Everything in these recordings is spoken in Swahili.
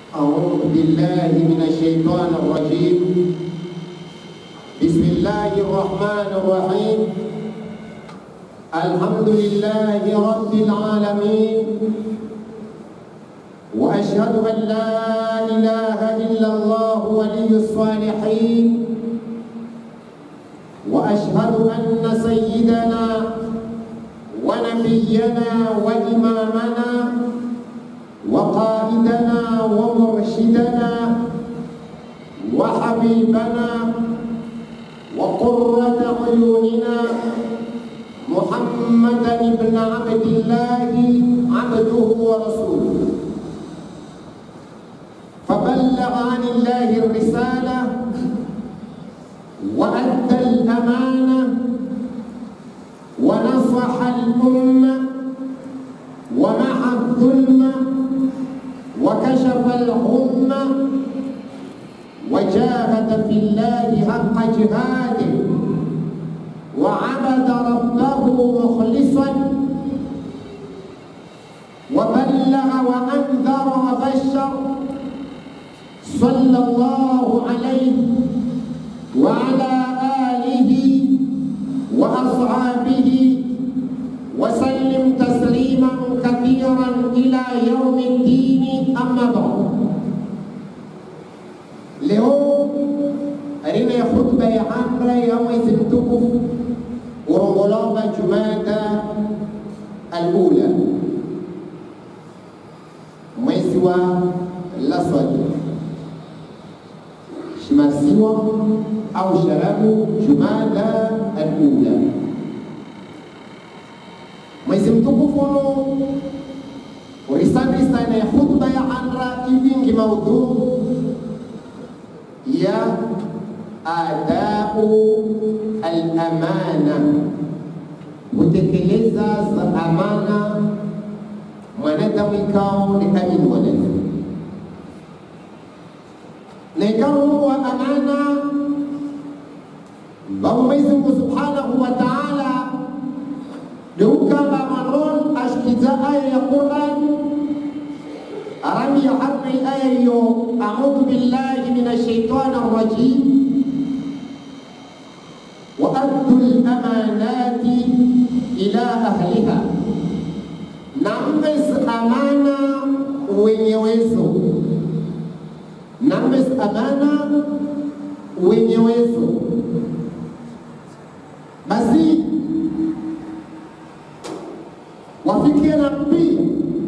أعوذ بالله من الشيطان الرجيم بسم الله الرحمن الرحيم الحمد لله رب العالمين وأشهد أن لا إله إلا الله ولي الصالحين وأشهد أن سيدنا ونبينا وإمامنا وقائدنا ومرشدنا وحبيبنا وقرة عيوننا محمدا بن عبد الله عبده ورسوله فبلغ عن الله الرسالة وأدى الأمانة ونصح الأمة ومحى الظلم وكشف الغمة وجاهد في الله حق جهاده وعبد ربه مخلصا وبلغ وأنذر وبشر صلى الله عليه وعلى آله وأصحابه وسلم تسليما كثيرا إلى يوم الدين أما بعد leo aina ya khutba ya amra ya mwezi mtukufu urongolomba jumada alula mwezi wa laswadi shimasiwa au sharabu jumada alula mwezi mtukufu uno urisandri sana ya khutba ya amra ivingi maudhuu ya adau al-amana, kutekeleza za amana mwanadamu ikao ni kamili mwanadamu na ikao wa amana bao Mwenyezi Mungu Subhanahu wa Ta'ala deukamba maron ashkiza aya ya Qur'an arami ya harri aya hiyo a'udhu billahi minash shaitani rrajim wa addu al-amanati ila ahliha, nambes amana wenyewezo, nambes amana wenyewezo. Basi wafikie na pia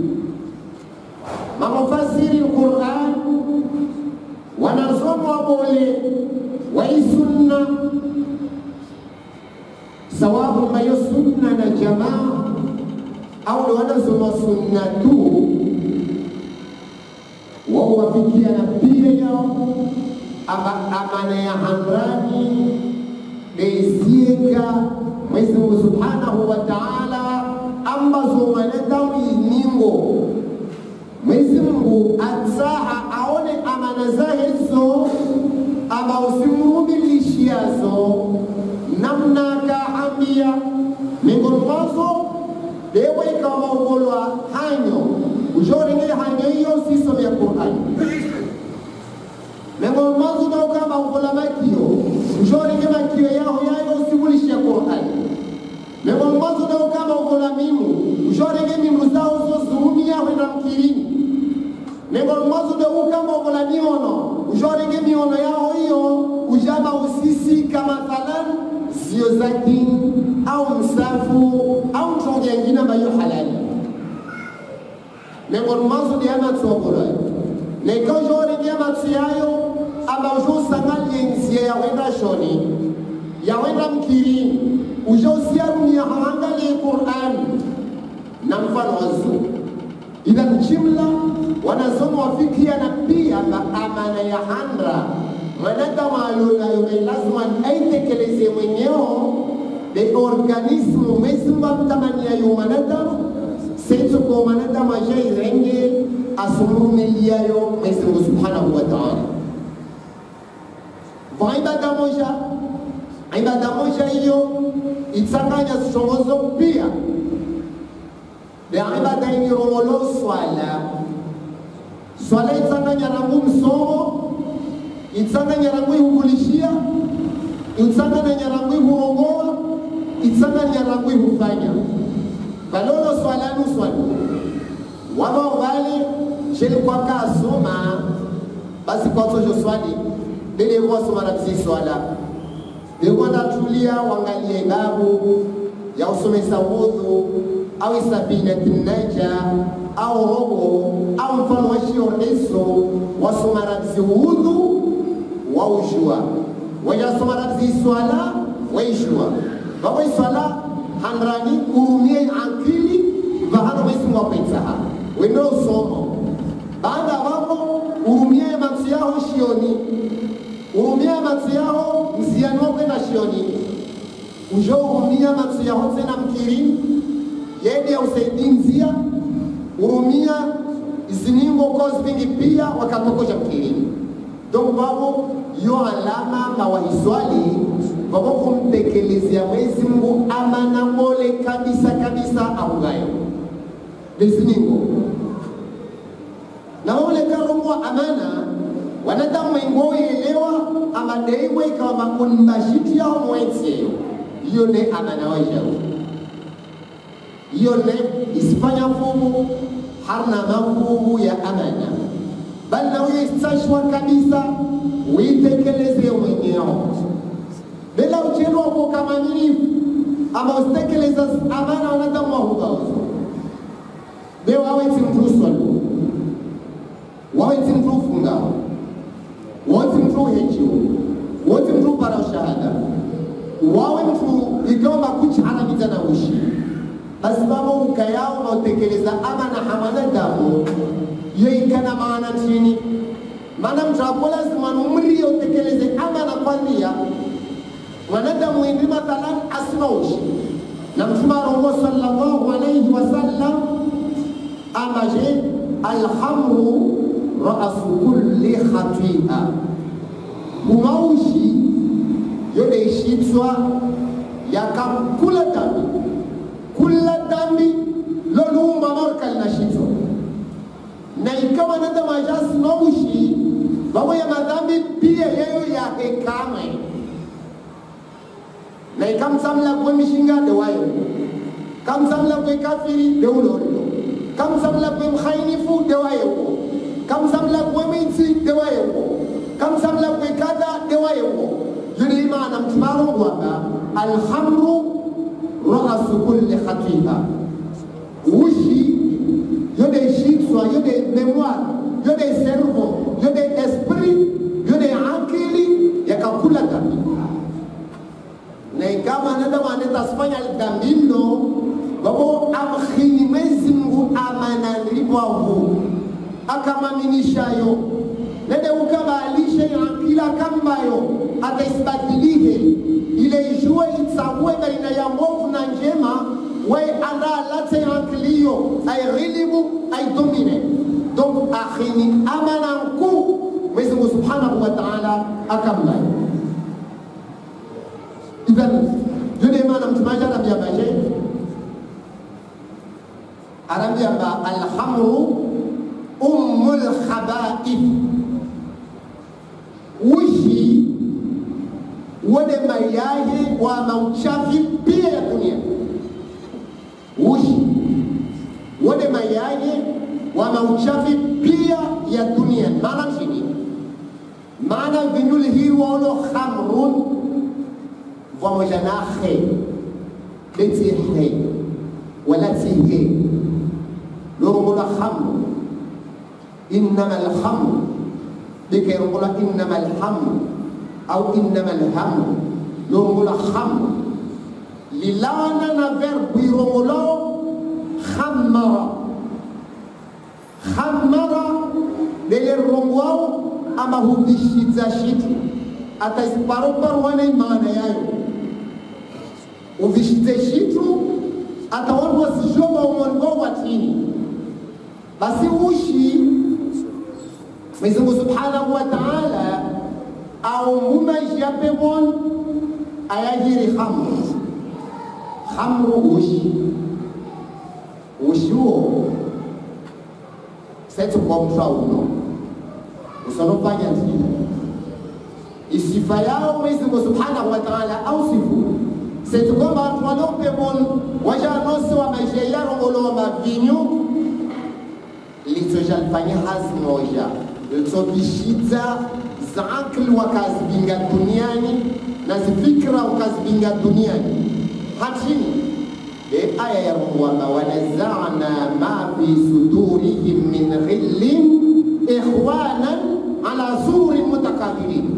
mamufasiri Qur'an wanasoma wabole waisunna sawabu mayo sunna na jamaa au wanasoma sunna tu wao wafikia na pia yao ama amana ya hamrani beisieka Mwenyezi Mungu Subhanahu wa Ta'ala ambazo mwanadamu iningo Mwenyezi Mungu atsaha aone amana zahezo ama usimrudishiazo namna kaambia miongoni mwazo dewe ikawa maugolwa hanyo ujorengele hanyo hiyo siso ya Qur'ani miongoni mwazo nauka maugola makio ujorenge makio yao yayo usimulishe Qur'ani miongoni mwazo nauka maugola mimu ujorenge mimu zao zozurumia wena mkirini miongoni mwazo deuka maugola miono ujorenge miono yao hiyo ujama usisi kama mathalan zio za dini au msafu au mtonge ingine ambayo halali miongoni mwazo diama tsogolo na ikawa jorenge matsi yayo aba ujosangalie nzie yawenda shoni yawenda mkirini ujosiarumia haangalie Qur'ani na mfano wazo idhan jumla wanasoma wafikia na pia amana ya handra mwanadamu alionayo ni lazima aitekeleze mwenyeo de organismu mesimba mtamaniayo mwanadamu senso kwa mwanadamu ajairenge asumurumiliayo Mwenyezi Mungu Subhanahu wa Ta'ala kwa ibada moja ibada moja hiyo itsanganya zichongozo pia de ibada ingirongolo swala swala itsanganya rangu msomo itsanganya rangu ihuvulishia itsanganya rangu ihuongoa itsanganya rangu ihufanya valolo swalanu swali wava uvale sheli kwaka asoma basi kwatsojo swali lelekuwasoma rabisi swala bekwandatulia wangalie babu ya usomesa wudhu au isabinati naja au robo au mfano wa shioreso wasoma rabisi wudhu waujua wajasoma rabisi swala waijua vavo iswala handrani urumie ankili vahano mwesimwa kwetsaha wendo usomo baada vapo urumie matsi yaho shioni urumie matsi yaho mziani wakwenda shioni ujo urumia matsi yaho tsena mkiri yede ya usaidi mzia urumia iziningo kozi vingi pia wakatokosha mkirini donc vavo yo alama mawahiswali vavo kumtekelezea mwezi mungu amana mole kabisa kabisa aungayo liziningo na wale karongwa amana wanadamu wengo elewa amadeiwe ikawa makunmashiti yao mwetseyo hiyo ne amana wajao hiyo ne isifanya fumu harna mafumu ya amana bali na uye istashwa kabisa uitekeleze mwenyeo bila uchelwa kwa kamaminifu ama usitekeleza amana wanadamu wahugaozo leo aweti mtu uswalu waweti mtu ufungao woti mtu uhejiwo woti mtu upara ushahada wawe mtu ikawa makuchi anamita na ushi basi babo ukayao nautekeleza amana hamanadamu yo ikana maana chini maana mtu apo lazima numrie utekeleze amana kwandia mwanadamu indi mathalan asina ushi na mtume arongo sallallahu alayhi wasallam amaje alhamru ra'su kulli khati'a umaushi yode ishitswa yakamkula dhambi kula dhambi lolumba marka linashitswa na ikawa nada majasi naushi vavo ya madhambi pia yeyo yahekame na ikamsamla kwe mishinga de wayo kamsamla kwe kafiri de ulorilo kamsamla kwe mkhainifu de wayo kamsamla kwe mitsi de wayo kamsamla kwe kada de wayo yuri imana mtumaro waka alhamru ra'su kulli khatiha ushi yode shitswa yode memoire yode cerveau yode esprit yode akili yakakula dhambi na ikawa anadamu anatasifanya dhambi mno wabo amkhini Mwenyezi Mungu amanalibwahu akamaminishayo nede ukabalishe akila kambayo ataisibadilie ile ijue itsague baina ya mwovu na njema we andalate akiliyo airilibu aidomine donc akhini amana nkuu Mwenyezi Mungu subhanahu wa ta'ala akamlayo idan yule mana mtumaji anambia maje anambia ba alhamru ummul khaba'ith ushi wode mayaye wa mauchafi pia ya dunia ushi wode mayaye wa mauchafi pia ya dunia maana chini maana vinyuli hii wolo khamrun pamoja na he leti he wala ti he lorongula khamr innama alhamr bikairongula innama alhamr au innama alhamr lorongula khamr lilana na verbe irongolao khammara khammara lele rongwao ama hubishiza shitu ataisiparoparwane maana yayo uvishize shitu atawandu wasijoma umwango wa chini basi ushi Mwenyezi Mungu Subhanahu wa Ta'ala aumuma japemon ayajiri khamru khamru ushi ushuo setu kwa mtu uno usonofanya ndio isifa yao Mwenyezi Mungu Subhanahu wa Ta'ala au sifu setu kwamba watu walope mon wajanose wa maisha yao olo mavinyu lizojalfanya hazi moja litobishidza za akli wakazibinga duniani na zifikra wakazibinga duniani hatini e aya ya kwamba wanazana ma fi sudurihim min ghillin ikhwanan ala sururin mutakabilin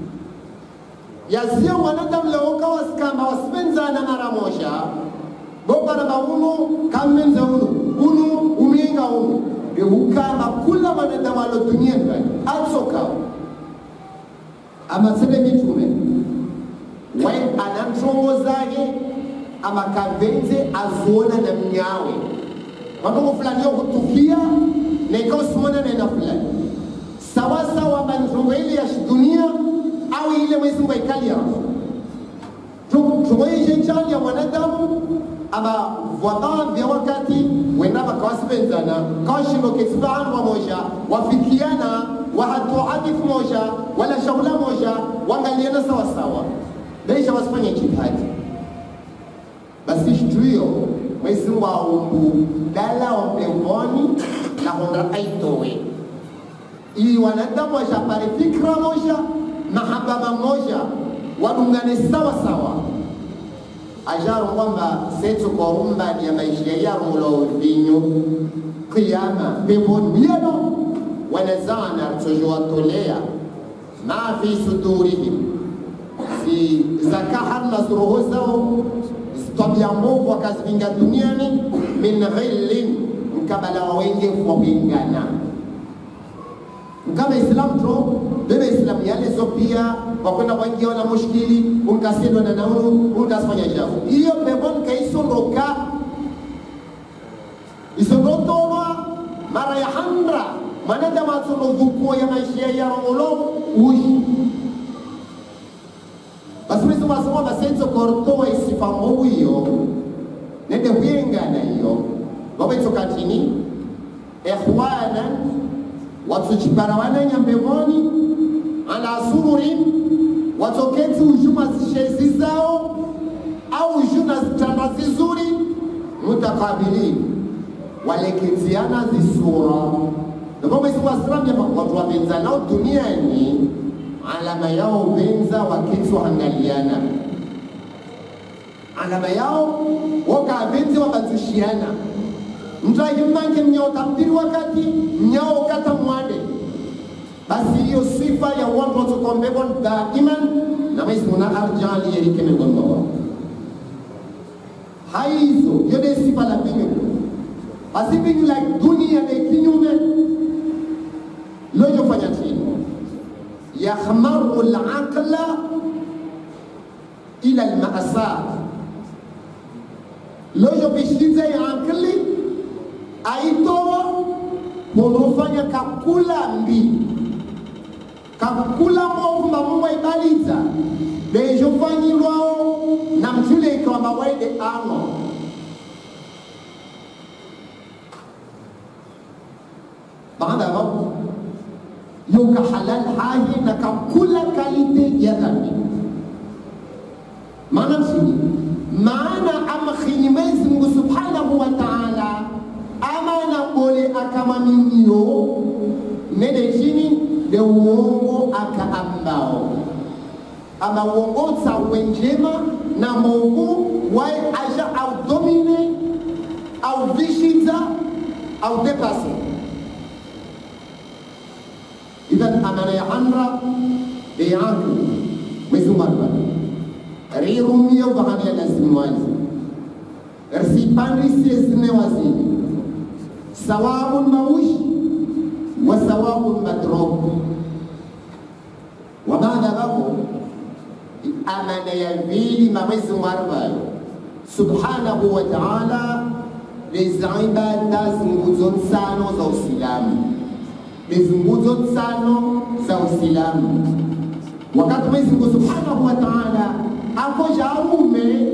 yazio mwanadamu leoka wasikamba wasipenzana mara moja bokaraba uno kammenza uno uno umyenga uno beukamba kula mwanadamu alo duniani bani atsokao amasebe mitume we anamtongo zake amakavenze azuona na mnyawe matongo fulani yokutukia na ikaosimona naenda fulani sawasawa bantongo ile ya dunia au ile Mwenyezi Mungu aikalia tumoyeshe chali ya mwanadamu ama vwaba vya wakati wenda bakawasipenzana kawashindokesi vanhu wamoja wafikiana wahatu hadifu moja wala shaula moja wangaliana sawasawa besha wasifanye jihadi basi shituyo Mwenyezi Mungu aumbu dala wa peponi na honda aitowe ili wanadamu washapare fikra moja mahaba mamoja wadungane sawa sawa ajaro kwamba setu kwa umbani ya maisha yaro mulo vinyo kiyama peponi yano wanazana tujowatolea ma fi sudurihim si zakahar na roho zao tabia mbovu wakazivinga duniani min ghillin mkabala wa wengevu wa kulingana kama Islam tro bebe Islam yale zo pia wakwenda kwangia wana mushkili unkasindwa na naunu unkasifanya jafu hiyo pebon kaisondoka isondotolwa mara ya handra mwanadamu atsonovukuo ya maisha ya rongolo ushi basi Mwenyezi Mungu asema basenzo kortoa isifa mbovu hiyo nende huyengana hiyo wawetsokatini ikhwanan watsuchiparawana nyambevoni ala sururin watoketi ujuma zishezi zao au ujuna zitanda zizuri mutakabilin waleketiana zisura ndio Mwenyezi Mungu asiramya watu wapenza nao duniani alama yao venza waketi waangaliana alama yao wakavenzi wabazushiana mtahimange mnyao tabdiri wakati mnyao kata mwade basi hiyo sifa ya watu watukombebon daiman na Mwenyezi Mungu arjali yerike miongoni mwao haizo yode sifa la binyu basi binyu la dunia de kinyume lojo fanya tini yakhmaru al-aqla ila al-ma'sa lojo bishize ya akili aitoa ponofanya kakula mbi kakula movu mamungu aibaliza bejofanyilwao na mtule ikawa mawaide ano baada ya hapo yuka halal hahi na kakula kalite ya dhambi maana msini maana amkhini Mwenyezi Mungu Subhanahu wa Ta'ala ama na bole akamaminiyo nene chini de uongo akaambao ama uongo sawe njema na Mungu wae aja au domine au vishiza au depase idhan amana ya handra de yangu Mwenyezi Mungu rirumio bahani ya lazimwazi risipandisi zine wazini sawabun maushi wa sawabun madrok wa baada hapo amana ya vili mawezi marbayo subhanahu wa ta'ala lezi ibada zinguzo nsano za usilamu lezi nguzo nsano za usilamu wakati Mwenyezi Mungu subhanahu wa ta'ala akoja arume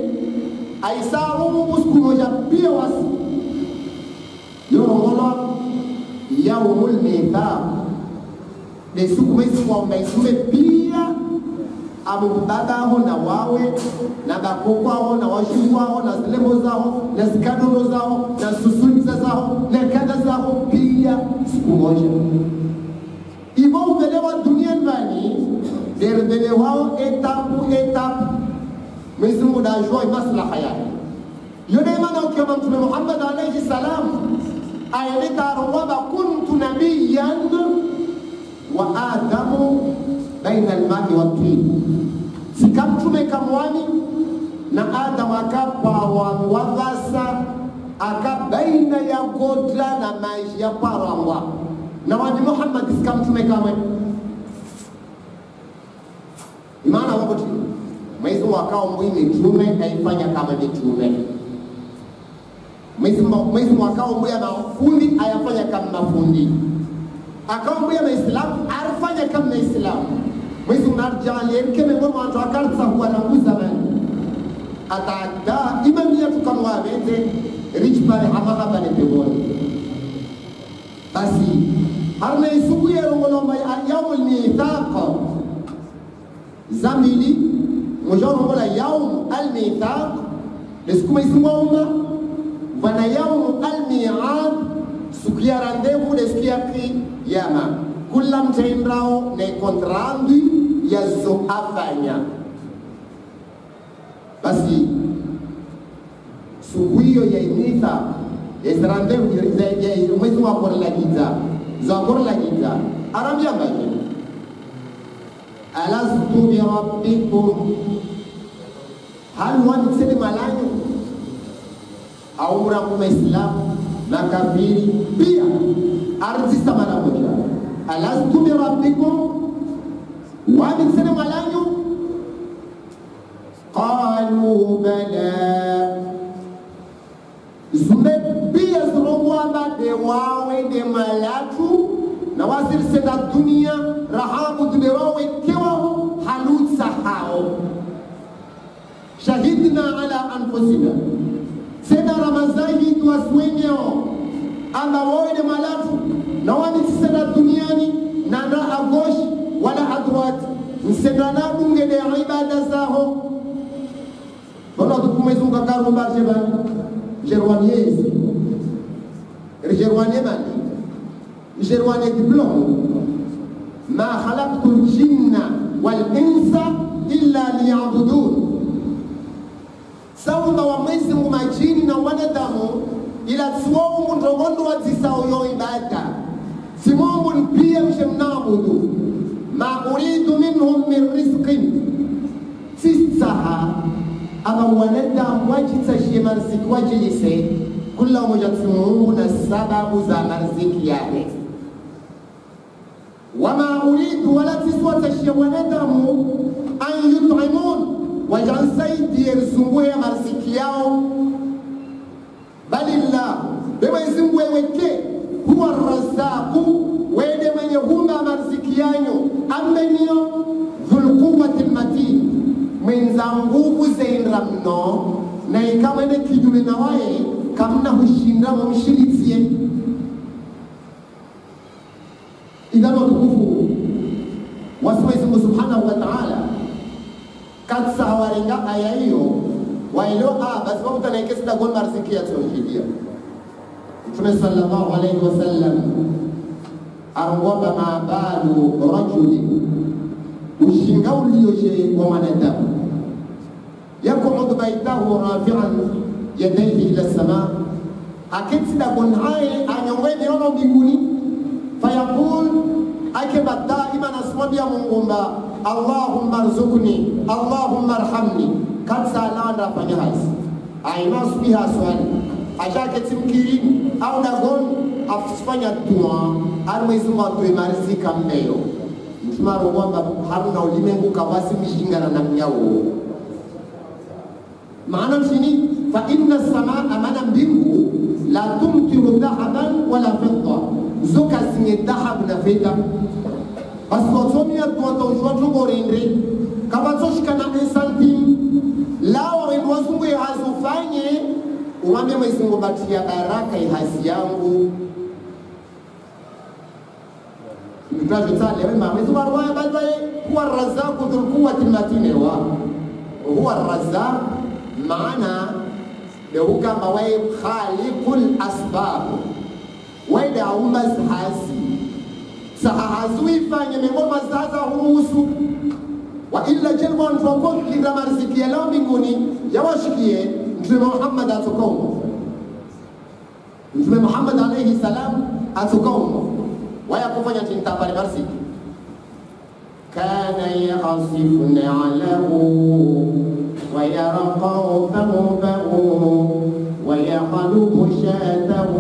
aisarumu siku moja pia wasi yorongolwa ya yaumul mithaq de siku mwezi kwamba isume pia abo babaho na wawe na bakokwaho na washukwaho na zilemo zaho na zikadono zaho na susulisa zaho na kada zaho pia siku moja ivo uvelewa duniani vani dervelewao etapu etapu Mwenyezi Mungu dajua maslaha yake yone maana ukioma mtume Muhammad alayhi salam ayeleta kwamba kuntu nabiyan wa adamu baina almai watin sikamtume kamwani na adamu akapawangwavasa aka baina ya godla na maji ya parangwa na wani Muhammad sikamtume kamwe imana waboti Mwenyezi Mungu akao mbui mitume aifanya kama mitume Mwenyezi Mungu akao mbui mafundi ayafanya kama mafundi akao mbui maislamu arifanya kama maislamu Mwenyezi Mungu arjalie keme ngoma watu akarsa huwa na muzamani atada imam yetu kama wabete rich pale hamaka pale peboni basi harna isubu ya ngolomba yaumul mithaq zamili mujarongola yaum almithaq lesiku maisimwauma vana yaum almiad siku ya randevu lesiku ya kiyama kula mtaendrao na kontrandu yazo afanya basi siku hiyo ya imithaq yairandevu mwezi wakorela giza zakorela giza arambia mbake alastu birabbikum hal waniseni malanyu au mrangu maislamu makafiri pia ardhisa mara moja alastu birabbikum waniseni malanyu qalu bala zumbe pia zirongwamba de wawe de malatu na wasirisenda dunia rahabu dube wawe kewaho halutsa hao shahidna ala anfusina sena ramazahid waswenyeo amba wawe de malatu na wamisisenda duniani na na agoshi wala adwat nsenda na bunge de ibada zaho Bona tukumezunga karumba jebani jerwaniezi jerwanie mani jerwanie diplome ma khalaqtu ljinna walinsa illa liyabudun saumba wa mwezi mungu majini na wanadamu ila tsiwoungu ndongondo wadzisao yo ibada simombu npiye mshe mnabudu ma uridu minhum min rizqin sisaha ama wanadamu wajitashie marziki wajilise kula umoja Mungu na sababu za marziki yake wama uridu wala tiswatashie wanadamu an yut'imun wajansaidie rizungu ya marziki yao bali llah Mwenyezi Mungu weweke huwa razaku wede mwenye humba marziki yanyu ambenio dhulquwati lmatin mwenza nguvu zendra mno na ikamwene kijume na waye kamna hushinda mumshiritie idhan watukufu wasi Mwenyezi Mungu subhanahu wa ta'ala katsa hawarenga aya hiyo waelewa ah basi wakutanaikesida gon marziki ya tauhidia Mtume sallallahu alayhi wasallam arongwamba mabalu rajuli ushinga ulioje wa mwanadamu yakuudu baitahu rafian yadaihi ila sama akitsida gonhaye anyongoe miono mbinguni fayaqul akeba daima nasimwambia mungumba allahumma rzukni allahumma arhamni katsa alanda afanya hasi ainasubiha swali ashaketi mkirini au dagon afanya dua ari mwezi mungu atoe marizika mmeyo mtumaro kwamba haruna ulimengu kawasi mishingana na mnyawo maana mshini fa inna samaa mana mbingu la tumtiru dhahaban wala fidda zoka zinye dhahabu na fedha basi watomia tuwataujwa tugorendre kavatsoshikana esantim lawa wendu wazungu ihazufanye umwambie Mwenyezi Mungu batia baraka ihasi yangu mtwazvitsale wema mwezi warwaya balwaye huwa razaku dhulquwati matinewa huwa razaq maana leukamba waye khaliqul asbab waide aumba zihazi sahahazuifanye mengoma zaza huruhusu wa illa jelwa wantu wakolinda mariziki yalao mbinguni yawashikie mtume muhammad atokaumo mtume muhammad alaihi salam atokaumo waya kufanya tintapale mariziki كان يعصف نعله ويرقع ثوبه ويقلب شاته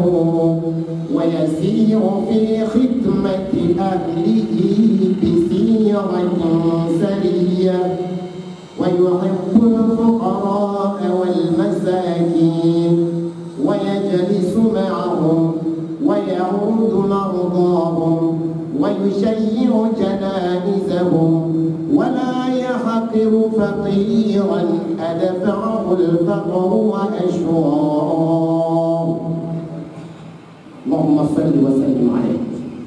ويسير في خدمة أهله بسيرة سرية ويحب الفقراء والمساكين ويجلس معهم ويعود مرضاهم ويشيع جنائزهم ولا يحقر فقيرا أدفعه الفقر وأشرار اللهم صل وسلم عليه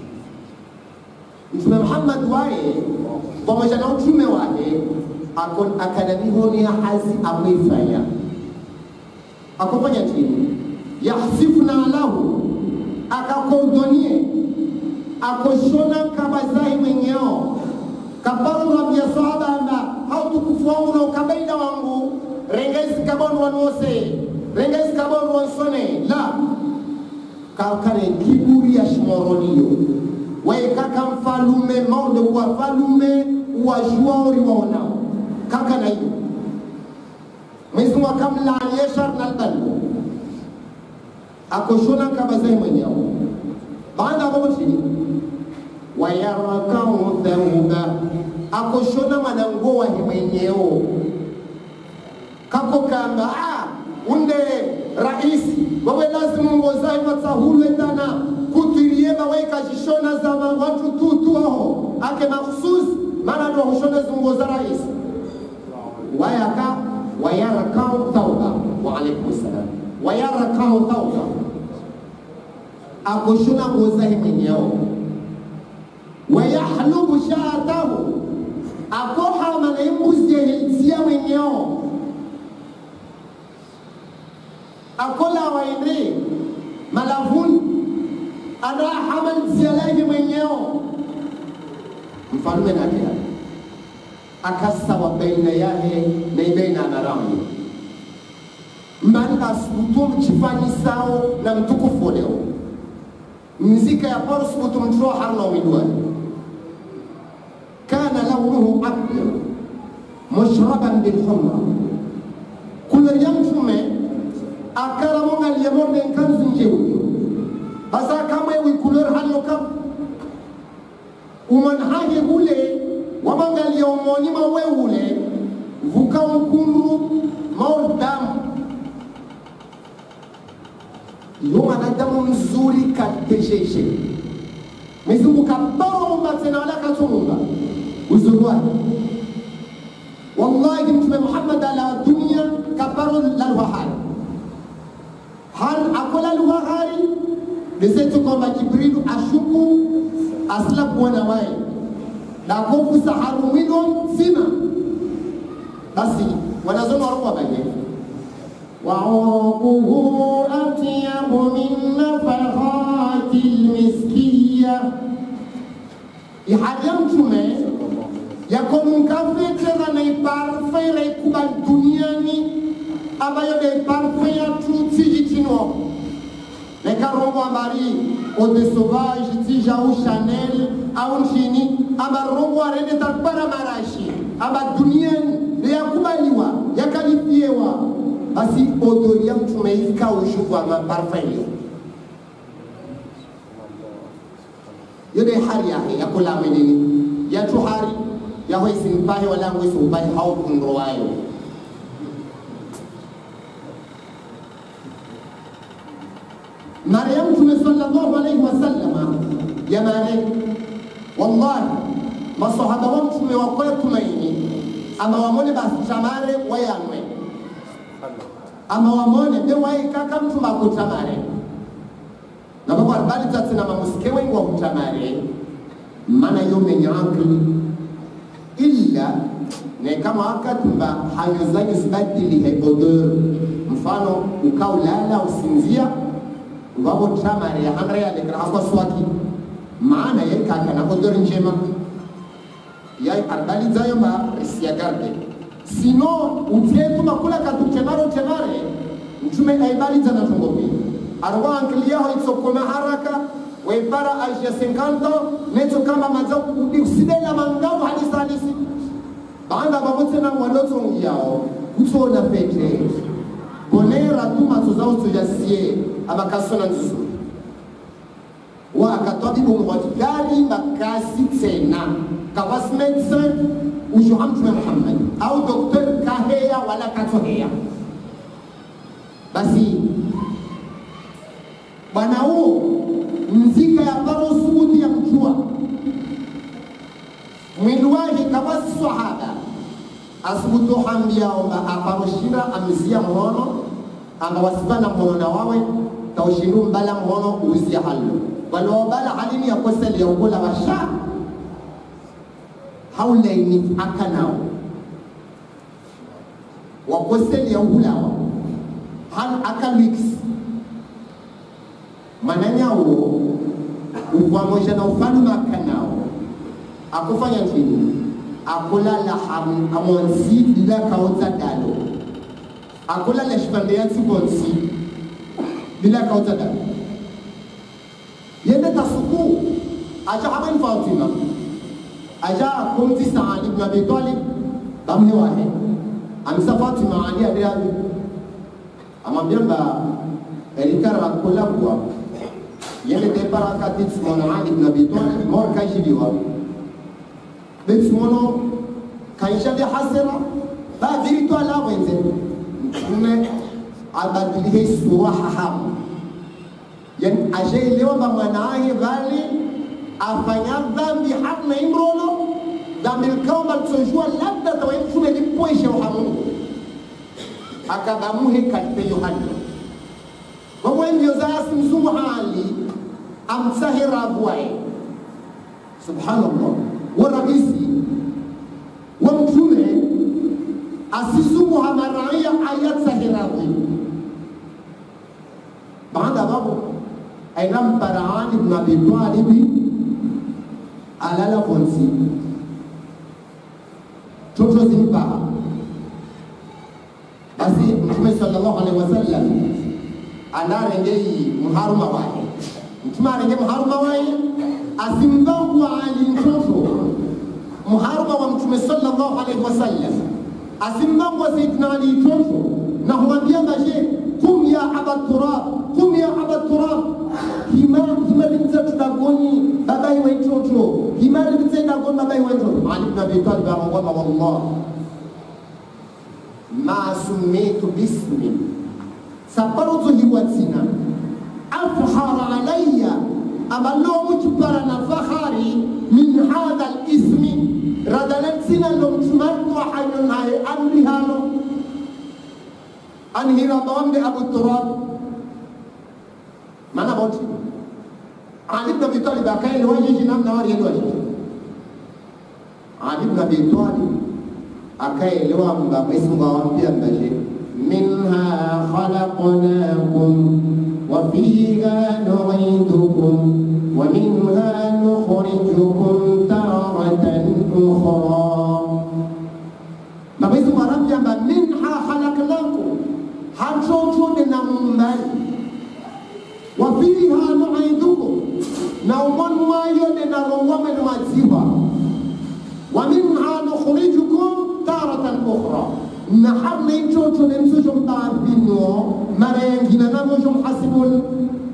mtume muhammad waye pamoja na utume wake akanabihonia hazi amwifanya akofanya chini yahsifuna lahu akakodonie akoshona kabazahi mwenyeo kabarurabia sahaba amba hautukufu wangu na ukabaida wangu rengezi kabonu wanwose rengezi kabonu wansone la kakane kiburi ya shimoronio waekaka mfalume maonde wafalume wajuaori waonao kaka na hiyo mwezi mungu akamlaanie shar na albalu akoshona kabazahi mwenyeo baada ya chini wayarakau thauba akoshona mwananguo wahi mwenyeo kako kamba ah, unde raisi wawe lazimu ngozai matsahulwe tana kutirie bawe kashishona za watu tutu aho ake makhsus maana ndo hushona zungo za raisi wayaka wayarakau thauba wa alaikum salam wayarakau thauba akoshona ngozahi mwenyeo wayahlubu shaatahu akohama na imbuzi yehilisia mwenyeo akola waende malavuni anahama nzialahi mwenyeo mfalume nakea akasawa baina yahe na ibaina anaramu mbani asubutu mchifanyisao na mtukufu leo mzika ya porsubutu mtro harna umidwani كان لونه أبيض مشربا بالخمر كل يوم شمي أكرم اليمون من كم زنجيوي هذا كم يوي كولر هلو كم ومن هاي هولي ومن اليوم ما ويولي vukam kundu mau damu yo mwanadamu mzuri katesheshe mizungu kabaromba tena wala katumumba uzuri wake wallahi mtume muhammad ala dunia kabaro lalwahari har akola lwahari lezetu kwamba jibrilu ashuku asila kuona waye nakofusa harumwilo mzima basi wanazoma waruwa baye وعرقه أطيب من نفحات المسكية ihadi ya mtume yakomunkafetera na iparfe iraikuba duniani ambayo de parfe ya tutsijitino nekarongo ambari ode sauvage tija au chanel au nchini amarongo arende takbara marashi amba duniani yakubaliwa yakalifiewa basi odori ya mtume ikaushuku ama parfe hiyo yode hari yahe yakolame nini yatu hari yaho isimpahe walangu isumpahe hau kundro wayo mara ya mtume sallallahu alaihi wasallama yamane wallahi masahaba wa mtume wakola tumaini ama wamone basitamare wayanwe ama wamone be waikaka mtume akutamare nababo arbali tatsina mamusike wengi wa kutamare nayo menye akili illa ne kama akatumba hayo zanyu zibadili odeur mfano ukaulala usinzia ngabo tamare hamre ya lekra hapo swaki maana yeye kaka na odeur njema yai arbali zayo ma risia garde sino utietu makula katu temare temare mtume aibali zana tongopi arwa ankili yao itsokoma haraka waipara aisha 50 neto kama mazao usidela mangamu hadisi hadisi baada babote na waloto yao kutona pete bonera tu mazo zao tujasie abakasona nzuzu wa akatwabibu mwadikali makasi tena kawas medecin ujo hamtume Muhammad au doktor kaheya wala katoheya basi bwana huo mzika ya paro subuti ya mjua mwili wake kawasi sahaba asubutu hambia omba aparoshira amzia mhono amba wasibana mhono na wawe taushindu mbala mhono uzia halu walobala halini ya koseli ya ukula washa haulaini akanao wakoseli ya ukulawa hal akamix mananyawo uvamosha na ufalume akanao akufanya nini akulala amonsi ila kaota dalo akulala shipande ya tibonsi bila kaota dalo yende tasuku aja haban fatima aja kumti saad ibn abi talib bamne wahe amsa fatima ali adiabi amwambia mba elikara kula kwa yende depara katit mona ali ibn abi talib mor kajibiwa betimono kaishade hasira badirito ala wenze mtume abadilihe sura hahamu yani ashaelewa ba mwanaye bali afanya dhambi hamna imrolo dhambi likaomba litojua labda tawa mtume lipweshe uhamungu akabamuhe kalipe yohana wamwendio zasi mzungu hali amsahira avuaye subhanallah warahisi wa mtume asizunguha maraia ayatsahirahi baada babu ainamparaan ibn abi talibi alala vonsi toto zimpaha basi mtume sallallahu alaihi wasallam anarengei mharuma waye mtume arenge mharuma waye asimbangu ali mtoto mharuma wa mtume sallallahu alaihi wasallam asimbangu wa sayyidina ali mtoto na humwambia maje kum ya aba turab kum ya aba turab hima hima limza tudagoni babai wa mtoto hima limza tudagoni babai wa mtoto ali ibn abi talib amwamba wallah ma sumitu bismi saparozo hiwatsina afhara alayya aballo mujbara na fahari min hadha alismi radalatsina lo mtumartu hayon haye amri halo anhira bawamde abu turab mana boti ali ibn abi talib akaye wajiji namna wari wajiji ali ibn abi talib akaelewa mba Mwenyezi Mungu awaambia mbaje minha khalaqnakum wa fiha nu'idukum wa minha nukhrijukum taratan ukhra na Mwenyezi Mungu anaambia mba minha khalaqnakum hachocho na mumbali wa fiha nu'idukum na umon mayo na rowame na maziwa wa minha nukhrijukum taratan ukhra na hamna itoto ne msojo mtaabino mara yengine na mojo mhasibun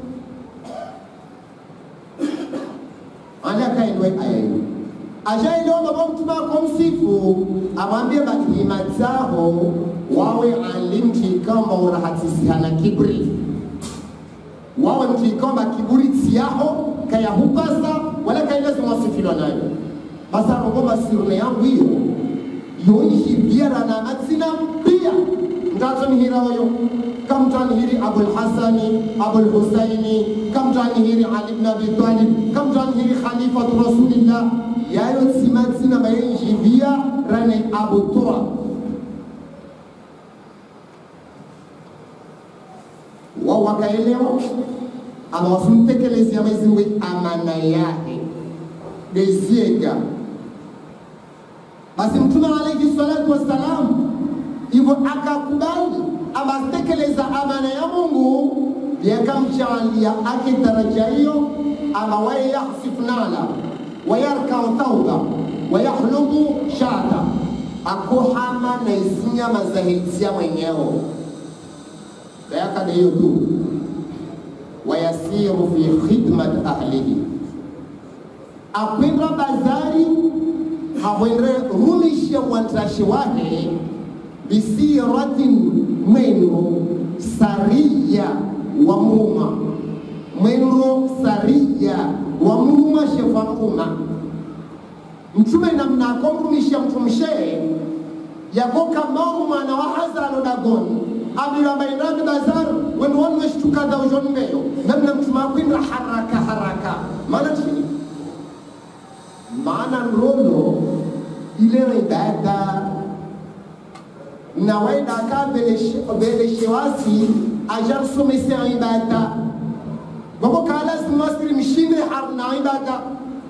ala kailwe aya hiyo ashaelewa baba mtume akomsifu amwambie bahima zao wawe alimti kama urahatisihana kibri wawe mtu ikamba kiburi tiyaho kayahupasa wala kailezimwasifilwa nayo basa rogoma sirune yangu hiyo yoishi biara na matsina pia ngatonihira oyo kamtanihiri abulhasani abulhusaini kamtanihiri ali bn abi talib kamtanihiri khalifatu rasulillah kabila yayo tsimatsina mayenjivia rane abutura wao wakaelewa ama wasimtekelezea Mwenyezi Mungu amana yake beziega basi mtume alayhi salatu wassalam hivyo akakubali ama atekeleza amana ya Mungu yakamjaalia ake daraja hiyo ama waye yahsif nala wayarkau tauba wayahlubu shata akuhama na isinyama za hilisia mwenyeo bayakada hiyo tu wayasiru fi khidmat ahlihi akwenda bazari hawendre rumishe mwantashi wake bisiratin mwendo sariya wa mruma mwendo sariya wa mruma shefa mruma mtume namna akomrumisha mtumshee yagoka mauma na wahazano dagoni abira bainani bazar wenu wanu weshtuka da ujon meyo namna mtume akwenda haraka haraka maana chini maana nrono ile ibada na waenda ka beleshewasi ajar somese ibada bako kala simasiri mshinde har na ibada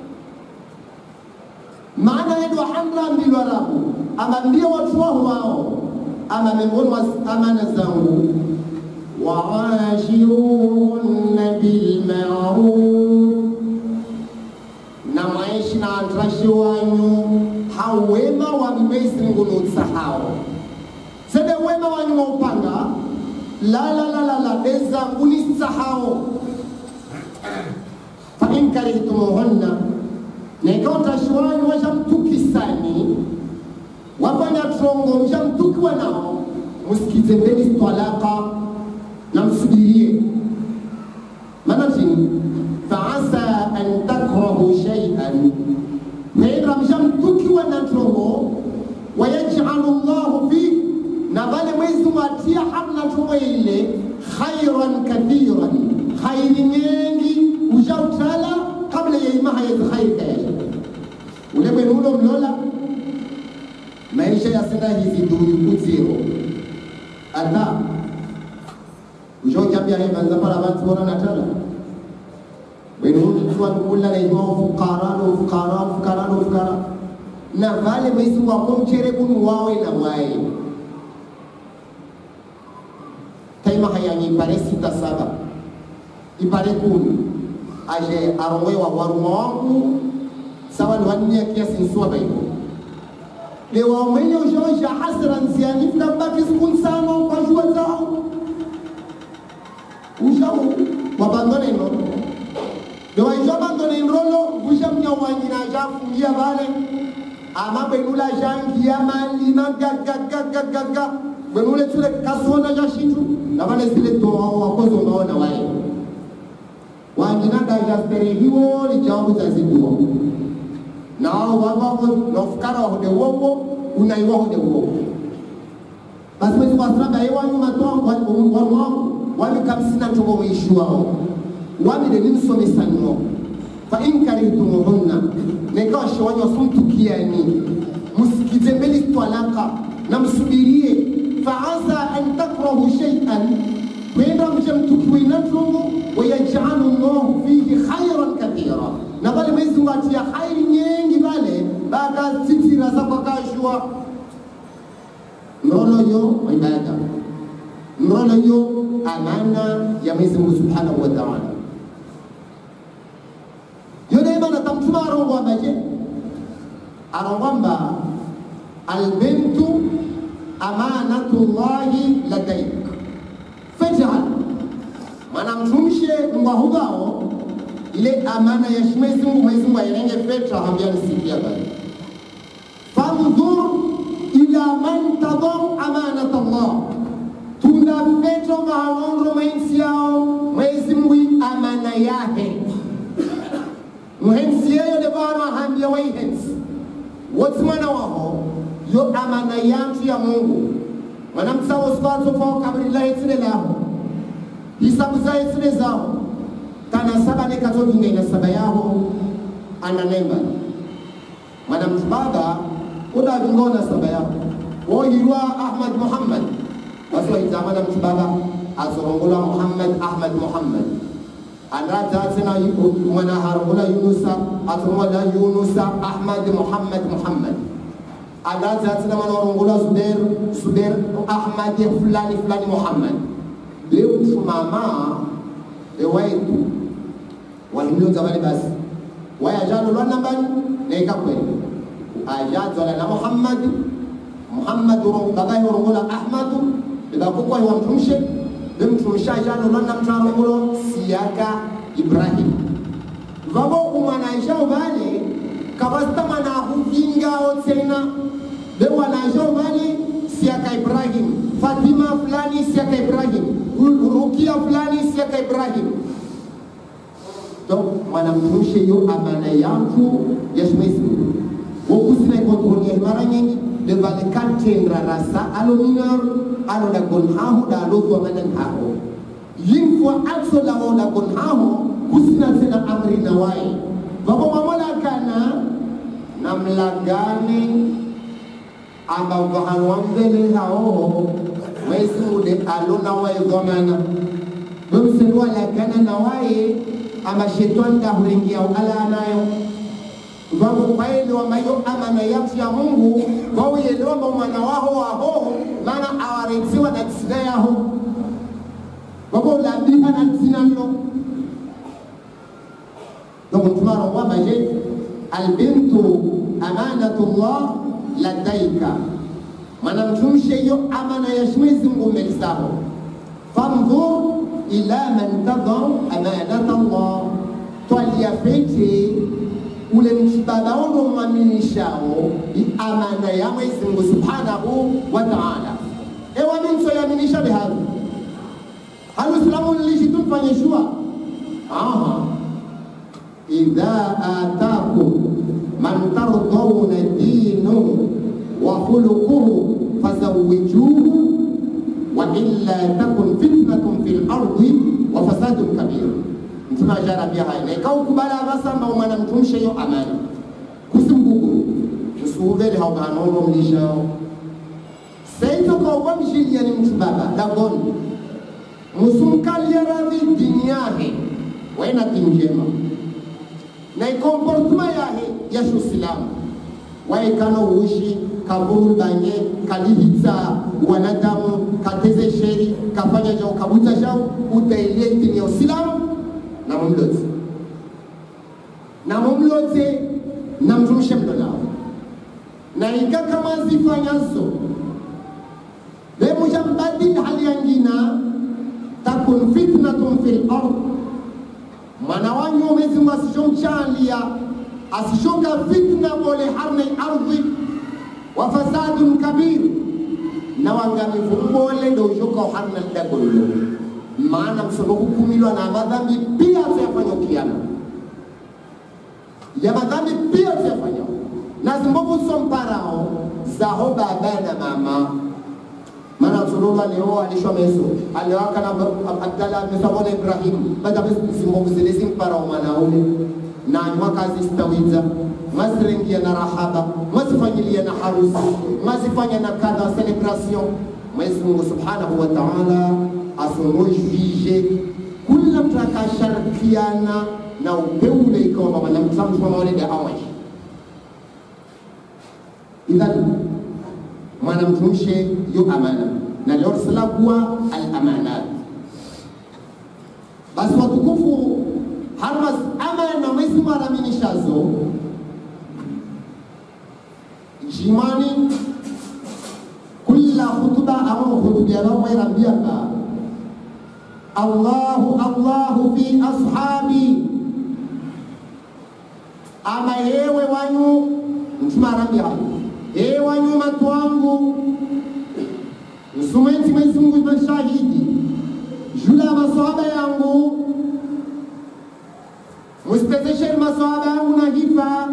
maana yedu hamra mbilo rabu ama mbio watu wao wao ama miongoni mwa amana zangu waashiruhunna bilmaruf na maishi na antrashi wanyu hawema wa mimezi ngunutsahao sede wema wanyu wa upanga la la la la la bezangu nisahao fa in karihtumuhunna na ikawa utashi wanyu washamtukisani wafanya trongo mshamtukiwa nao msikize mbeni talaka na msubirie maana chini faasa an takrahu shay'an naira mshamtukiwa na trongo wayaj'alu llahu fi na vale mwezi mwatia hamna trongo ile khairan kathiran khairi nyingi ushautala kabla ya imaha ya khairi kayaja ule mwenulo mlola maisha yasenda hizi duni kudziro ata ushojambia hevanza para vantu vona natala wenunituwa nkulla na ima ufukara no ufukara ufukara no ufukara na vale mwezi wako mchere kunu wawe na wae taima hayanyi ipare sita saba ipare kumi aje arongwe wa waruma wangu sawa ni waninia kiasi nsuwa baibo lewa mwenye ushawisha hasira nziani fikambaki siku nsano kwa jua zao ushau wabandone no lewa ijo abandone nrolo usha mnya wanyina ajafungia vale ama benula jangia malima gagagagagaga benule tule kasona ja shintu na vale zile toao wakozo unaona wae wanyina dajasterehiwo lijawabu zaziduo nao wavavo nofukara wahude uwowo unaiwa hude uwowo basi mwezi wasiraba yewanyu matwangu wanwangu wami kamsina ntogo mwishi wao wamide nimsomesanwo fa in karihtumuhunna nekawa shewanyu wasumtukiani musikize mbeli twalaka na msubirie faasa an takrahu shay'an kwenda mje mtukiwina ntongo wayajalu llahu fihi khairan kathira na vale mwezi watia khairi nyingi vale bakazitira zakwakashwa ndono yo ibada ndono yo amana ya Mwenyezi Mungu Subhanahu wa Ta'ala yone mana tamtuma arongwa baje arongwa mba albintu amanatullahi ladaik fajal mana mtumshe ngwahugao ile amana ya Mwenyezi Mungu Mwenyezi Mungu airenge Petro hambia nisikia bali fandhur ila man tadau amanat Allah tunda Petro mahalonro mwenzi yao Mwenyezi Mungu amana yake mwenzi yeye de bana hambia waihensi wote mwana wao yo amana yantu ya Mungu mwanamsawo sfatso kwa kabri la itsile lao hisabu za itsile zao kana saba ne kato vinga ina saba yao ananemba mtibaba udavingona saba yao woyirwa ahmad muhammad basi waitama na mtibaba azorongola muhammad ahmad muhammad andrata tena mwana harongola yunusa azorongola yunusa ahmad muhammad muhammad andrata tena mwana warongola zuber zuber ahmad fulani fulani muhammad beumtumama ewaitu wahimilonza vale basi wayajalo nambani naikakweli ajadzala na muhammad muhammad bagahi orongola ahmadu bebakukwahi wamtumshe bemtumsha ajalo lwana mtarongola siyaka ibrahim vavo umwanaishao vale kavasitamanahu vingao tena bewanaishao vale siyaka ibrahim fatima fulani siyaka ibrahim rukia fulani siyaka ibrahim donc mwanamtumishe yo amana yantu yashimwezi wokusina kontrolia mara nyingi devale kantendra rasa alo minor alo da gon haho da alo zuwa manan haho yin fo also la o da gon haho kusina tena amri na waye babo mamola kana namlagane amba vahan wambele hao mwezi mude alo na waye gomana bemsenwa lagana na waye ama shetani dahurengia ala nayo vavo kwaelewa mayo amana yatu ya mungu vauelewa ma mwana waho waho mana awaretsiwa na tsina yaho vavo labiha na tsina lo donc tumarongwa maje albintu amanatullah ladaika mana mtumshe yo amana ya shimwezi mungu melisaho famdhur ila man tadhar amanata Allah, twaliyafete ule mtibaba ono mwaminishao amana ya Mwenyezi Mungu subhanahu wa ta'ala. Ewa minso yaminisha biharu halu islamu lishi tumfanye shua aha idha atakum man tardawna dinu wa khuluquhu fazawijuhu wailla takun fitnatun fil ardi wa fasadun kabir mtume ajarabia haya na ikaukubala basamba umwana mtumshe yo amani kusimguguru usuuvele haubanono mlishao seito kauba mshilia ni mtu baba dagoni musumkalia radhi dini yahe wena tinjema na ikomportuma yahe yashu silamu waekano uishi kaburu banye kalihitsa wanadamu kateze sheri kafanya jao kabuta jao utailie dini ya usilamu na mumlote na mumlote na mtumishe mlolao na ika kama zifanyazo bemuja mbadili hali yangina takun fitnatun fil ard mwana wanyu mwezi mwasishomchalia asishoka fitna bole harne ardhi wa fasadun kabir na wangamivu mbole ndo ushoka harna dagollo maana msono hukumilwa na madhambi pia tuyafanya ukiana ya madhambi pia tuyafanya na zimbovu somparao zaho baba na mama maana msololo alioa alishwa meso aliowaka na abdala mesabona ibrahim badabe zimbovu zile zimparao mwanaume na mwakazi stawiza mazirengia na rahaba mazifanyilia na harusi mazifanya na kadha celebration Mwenyezi Mungu Subhanahu wa Ta'ala asonojvije kula mtu akasharikiana na upeule ikawa mama na mtamu kwa maulidi awaji idhan mwana mtumshe yo amana na leo kuwa al amanat basi watukufu harmas amana mwezi maraminishazo jimani kula hutuba ama hutubiana mwairambiyaka allahu allahu fi ashabi ama yewe wanyu mtume arambia ewe wanyu watu wangu msumenti mwezi mungu mashahidi jula ya masahaba yangu mustezesheni masahaba yangu na hifa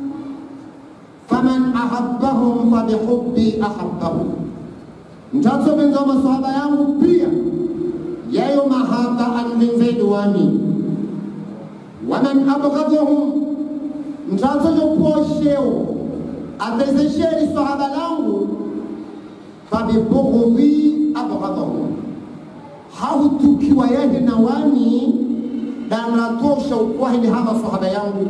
faman ahabbahum fabihubbi ahabbahum mtatsopenza masahaba yangu pia yayo mahaba anvenzedu wami waman abghadhahum mtatsojo posheo atezesheri sahaba langu fabibughudhi abghadahu hautukiwa yeye na wani danatosha ukwahili hama sahaba yangu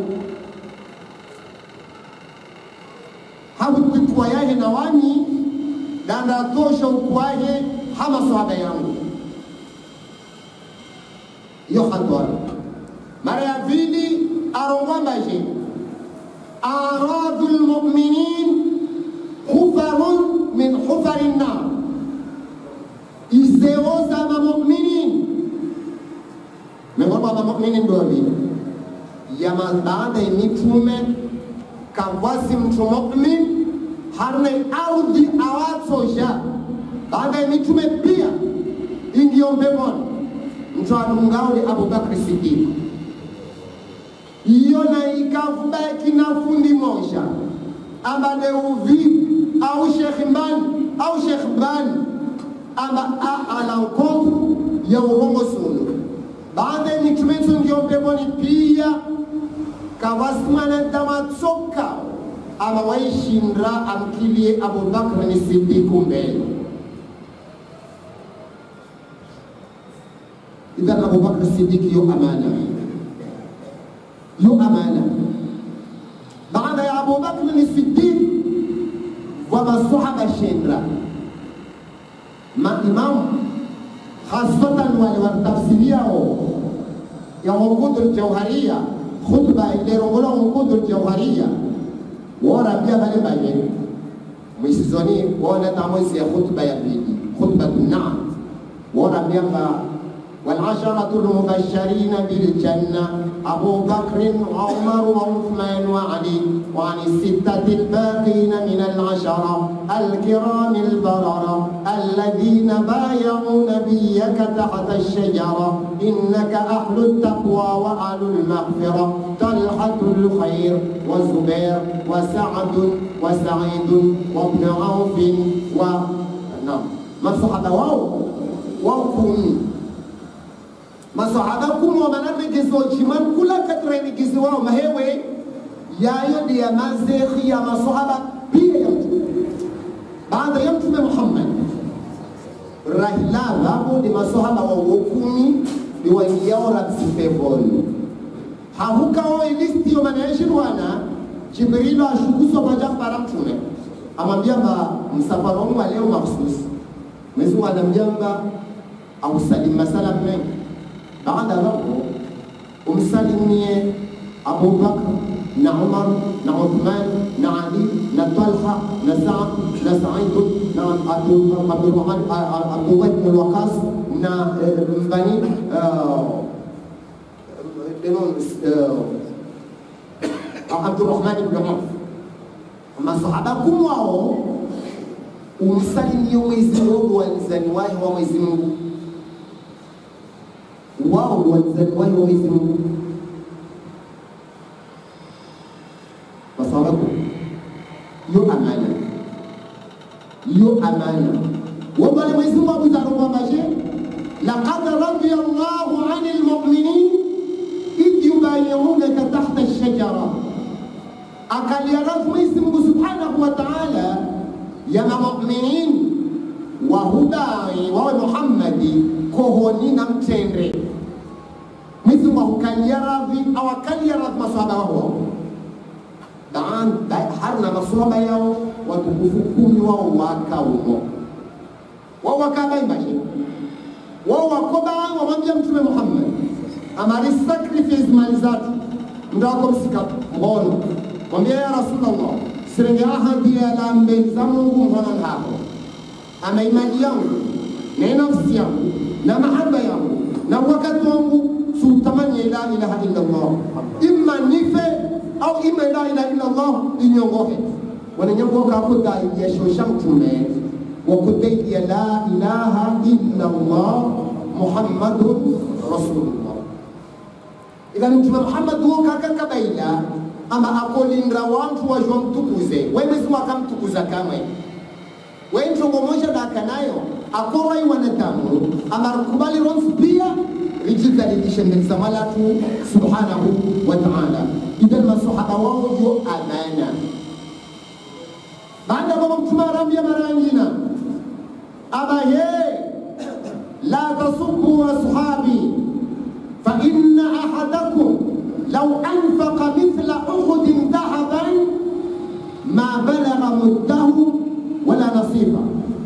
hautukiwa yeye na wani danatosha ukwahe hama sahaba yangu iyo hatwara mara ya pili arongwambaje aradu lmuminin hufarun min hufari nnar izeo za mamuminin miongoni mwa mamuminin ndo vile yama baada ya mitume kawasi mtu mumin harne audhi awatsosha baada ya mitume pia ingiyo mbemoni mtu anungauli abubakri sidiki iyo na ikavubaki na fundi mosha ambade uvi au shekh mbani au shekh mbani amba ala nkovu ya urongo sunu baada ya mitume ndio peponi pia kawasimana damatsoka ama waishindra amkilie abubakr ni sidiku mbele idhan abubakr sidiki yo amana yo amana baada ya abubakr ni sidik wa masahaba shindra maimamu hasatan wale watafsiriao ya unqudu ljauharia khutba ilerongola unqudu ljauharia worabia bale baye mwisizoni wona tamwezi ya khutba ya pili khutbatu naam worabia mba والعشرة المبشرين بالجنة أبو بكر وعمر وعثمان وعلي وعن الستة الباقين من العشرة الكرام البررة الذين بايعوا نبيك تحت الشجرة إنك أهل التقوى وأهل المغفرة طلحة الخير وزبير وسعد وسعيد وابن عوف و نعم ما صحبه واو وكم masahaba kumwa manarnegezo jiman kula katrenegezi wao mahewe yayo ndi ya mazekhi ya masahaba pia ya mtume baada ya mtume muhammad rahila vavo ndi masahaba wa wokumi ni waingiao rabsi peponi hahukao ilistiyo manayeshirwana jibrilo ashukuswa paja para mtume amwambia mba msafara wangu wa leo mahsusi mwezi wanamjamba ausalim masalam mengi baada hapo umsalimie Abu Bakr na Umar na Uthman na Ali na Talha na Saad na Said na Abdurrahman Abdullah ibn Waqas na Bani Abdurrahman ibn Auf masahaba kumwao umsalimie Mwenyezi Mungu wanzani wahi wa Mwenyezi Mungu wao wazaliwahi wa Mwenyezi Mungu kwa sababu yo amana yo amana wabale Mwenyezi Mungu abuzarumwambaje laqad radiya Allahu ani lmuminin idh yubayiunaka tahta lshajara akaliarafu Mwenyezi Mungu subhanahu wa taala ya mamuminin wahudai wawe Muhammadi kohoni na mtende Mwenyezi Mungu akukalia radhi au akalia radhi masahaba wao daan harna masahaba yao watukufu kumi wao wakaumo wao wakabaimbaje wao wakoba wamwambia mtume Muhammad amari sacrifice mali zatu ndo wako msika mbono mwambia ya Rasulullah sirenge ahadi ya lambe za Mungu mhono hapo ama imani yangu na nafsi yangu na mahaba yangu na wakati wangu sutamani la ilaha illa Allah imma nife au imma la ilaha illa Allah inyongohe wananyongoka kudai ya shosha mtume wa kudai ya la ilaha illa Allah Muhammadun Rasulullah idhani mtume Muhammad huo kaka kabaila ama akolinda wantu wajwa mtukuze wewe Mwenyezi akamtukuza kamwe wewe ntongo moja daka nayo akorai wanadamu amarukubali ronsi pia rijidhalidishe mbele za malatu subhanahu wa ta'ala idan masahaba wao yo amana hanga baba mtume arambia marangina aba ye la tasubbu ashabi fa inna ahadakum law anfaqa mithla uhudin dhahaban ma balagha muddahu wala nasifa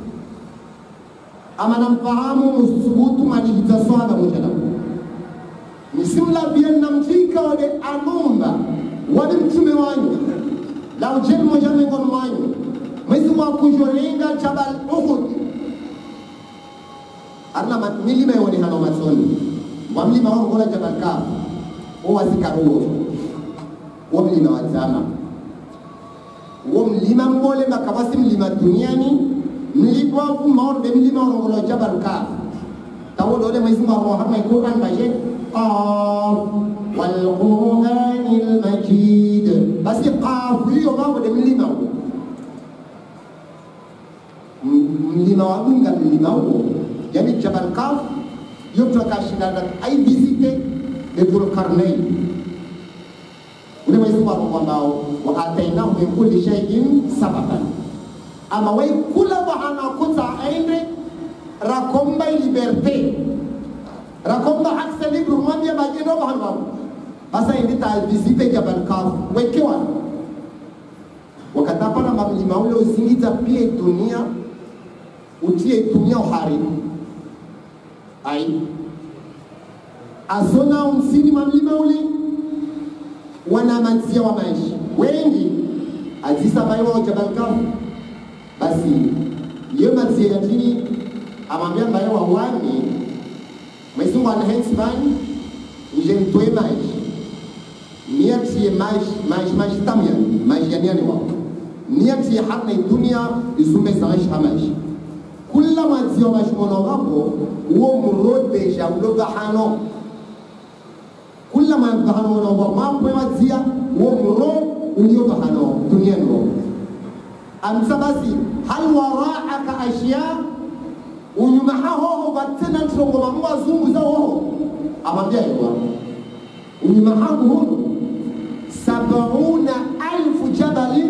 ama namfahamu musubutu malihita swala mujana nisimlavie namtika wale anumba wale mtume wanyu la ujeni moja miongoni mwanyu mwezi mwa kujolenga jabal uhud arna ma- milima yonekana matsoni wa mlima wangola jabal kaf wo wasikaruo wo mlima wa zama wo mlima mbole makawasi mlima duniani mlipofu maorbe mlima warongola jabal kaf tawolole mwezi mwa rohama ikuran baje qaf walqurani lmajid basi qafu hiyo mambo de mlima huo M- mlima wa dunga mlima huo yani jabal kaf yo mtu akashindana ai visite de dhulkarnain ule mwezi wa Mungu ambao wa atainahu min kulli shay'in sababan ama wai kula bahana kuta ainde rakomba liberté rakomba accès libre mwambia majendo bahana babu basa indi ta visite jabal kaf wekewa wakatapana mamlima ule uzingiza pia dunia utie dunia uharibu ai azona umsini mamlima ule wana manzia wa maisha wengi azisa maiwa jabal kaf basi iyo manzia ya chini amwambia mbaye wa wani mwezi mwana hensman nje mtoe maisha niatie maisha maisha maisha tamu yani maisha yani yani wao niatie hana dunia isume maisha maisha kula mwanzi wa maisha mwana wapo uo murodesha uloga hano kula mwanzi hano mwana wapo mambo mwanzia uo muro ulioga hano dunia ndo amsa basi hal waraaka ashya unyuma hahoho batena ntongo bamwe bazunguza hoho amambia yewa unyuma hangu huno sabauna alfu jabali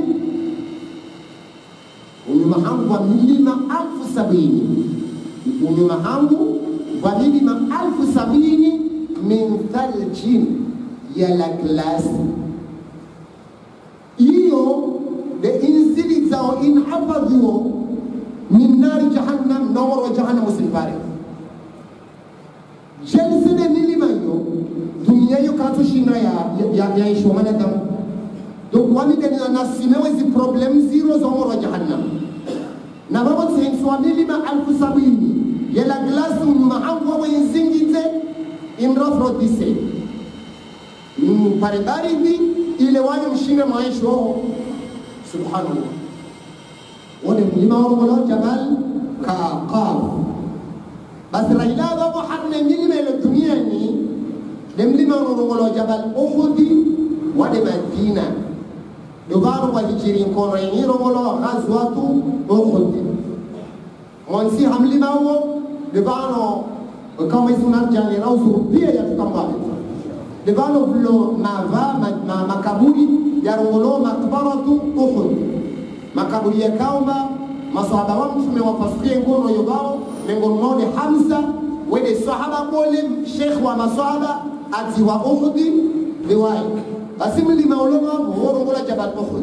unyuma hangu wa milima alfu sabini unyuma hangu wa milima alfu sabini min thaljin yala glasi iyo de inzili zao inhafadhiwo min nari jahannam noworo jahannam usilipare jelsene milima yo dunia yo katu shina ya ya ya isho manadamu donc wani kani na simewe zi problem zero za woro jahannam na baba tsentswa milima alfu sabini yela glasi unyuma hangu wawe inzingite imrafro dise mpare baridi ile wanyu mshinde maisho subhanallah wone mlima wongolo jabal ka qaf basi raila babo hanne milima ile duniani de mlima wongolo jabal uhudi wade madina dogaro wa hijiri nkono yenyi rongolo ghazwatu uhud monsi hamlima wo debano kama isunar jani rausu pia ya tukambale debano vlo mava ma, ma, makaburi ya rongolo makbaratu uhud makaburi ya kaumba masahaba wa mtume wapasukie ngono yobao lengo mmoja Hamza wede sahaba bole sheikh wa masahaba ati wa Uhud liwai basi mlima uloma woro ngola jabal Uhud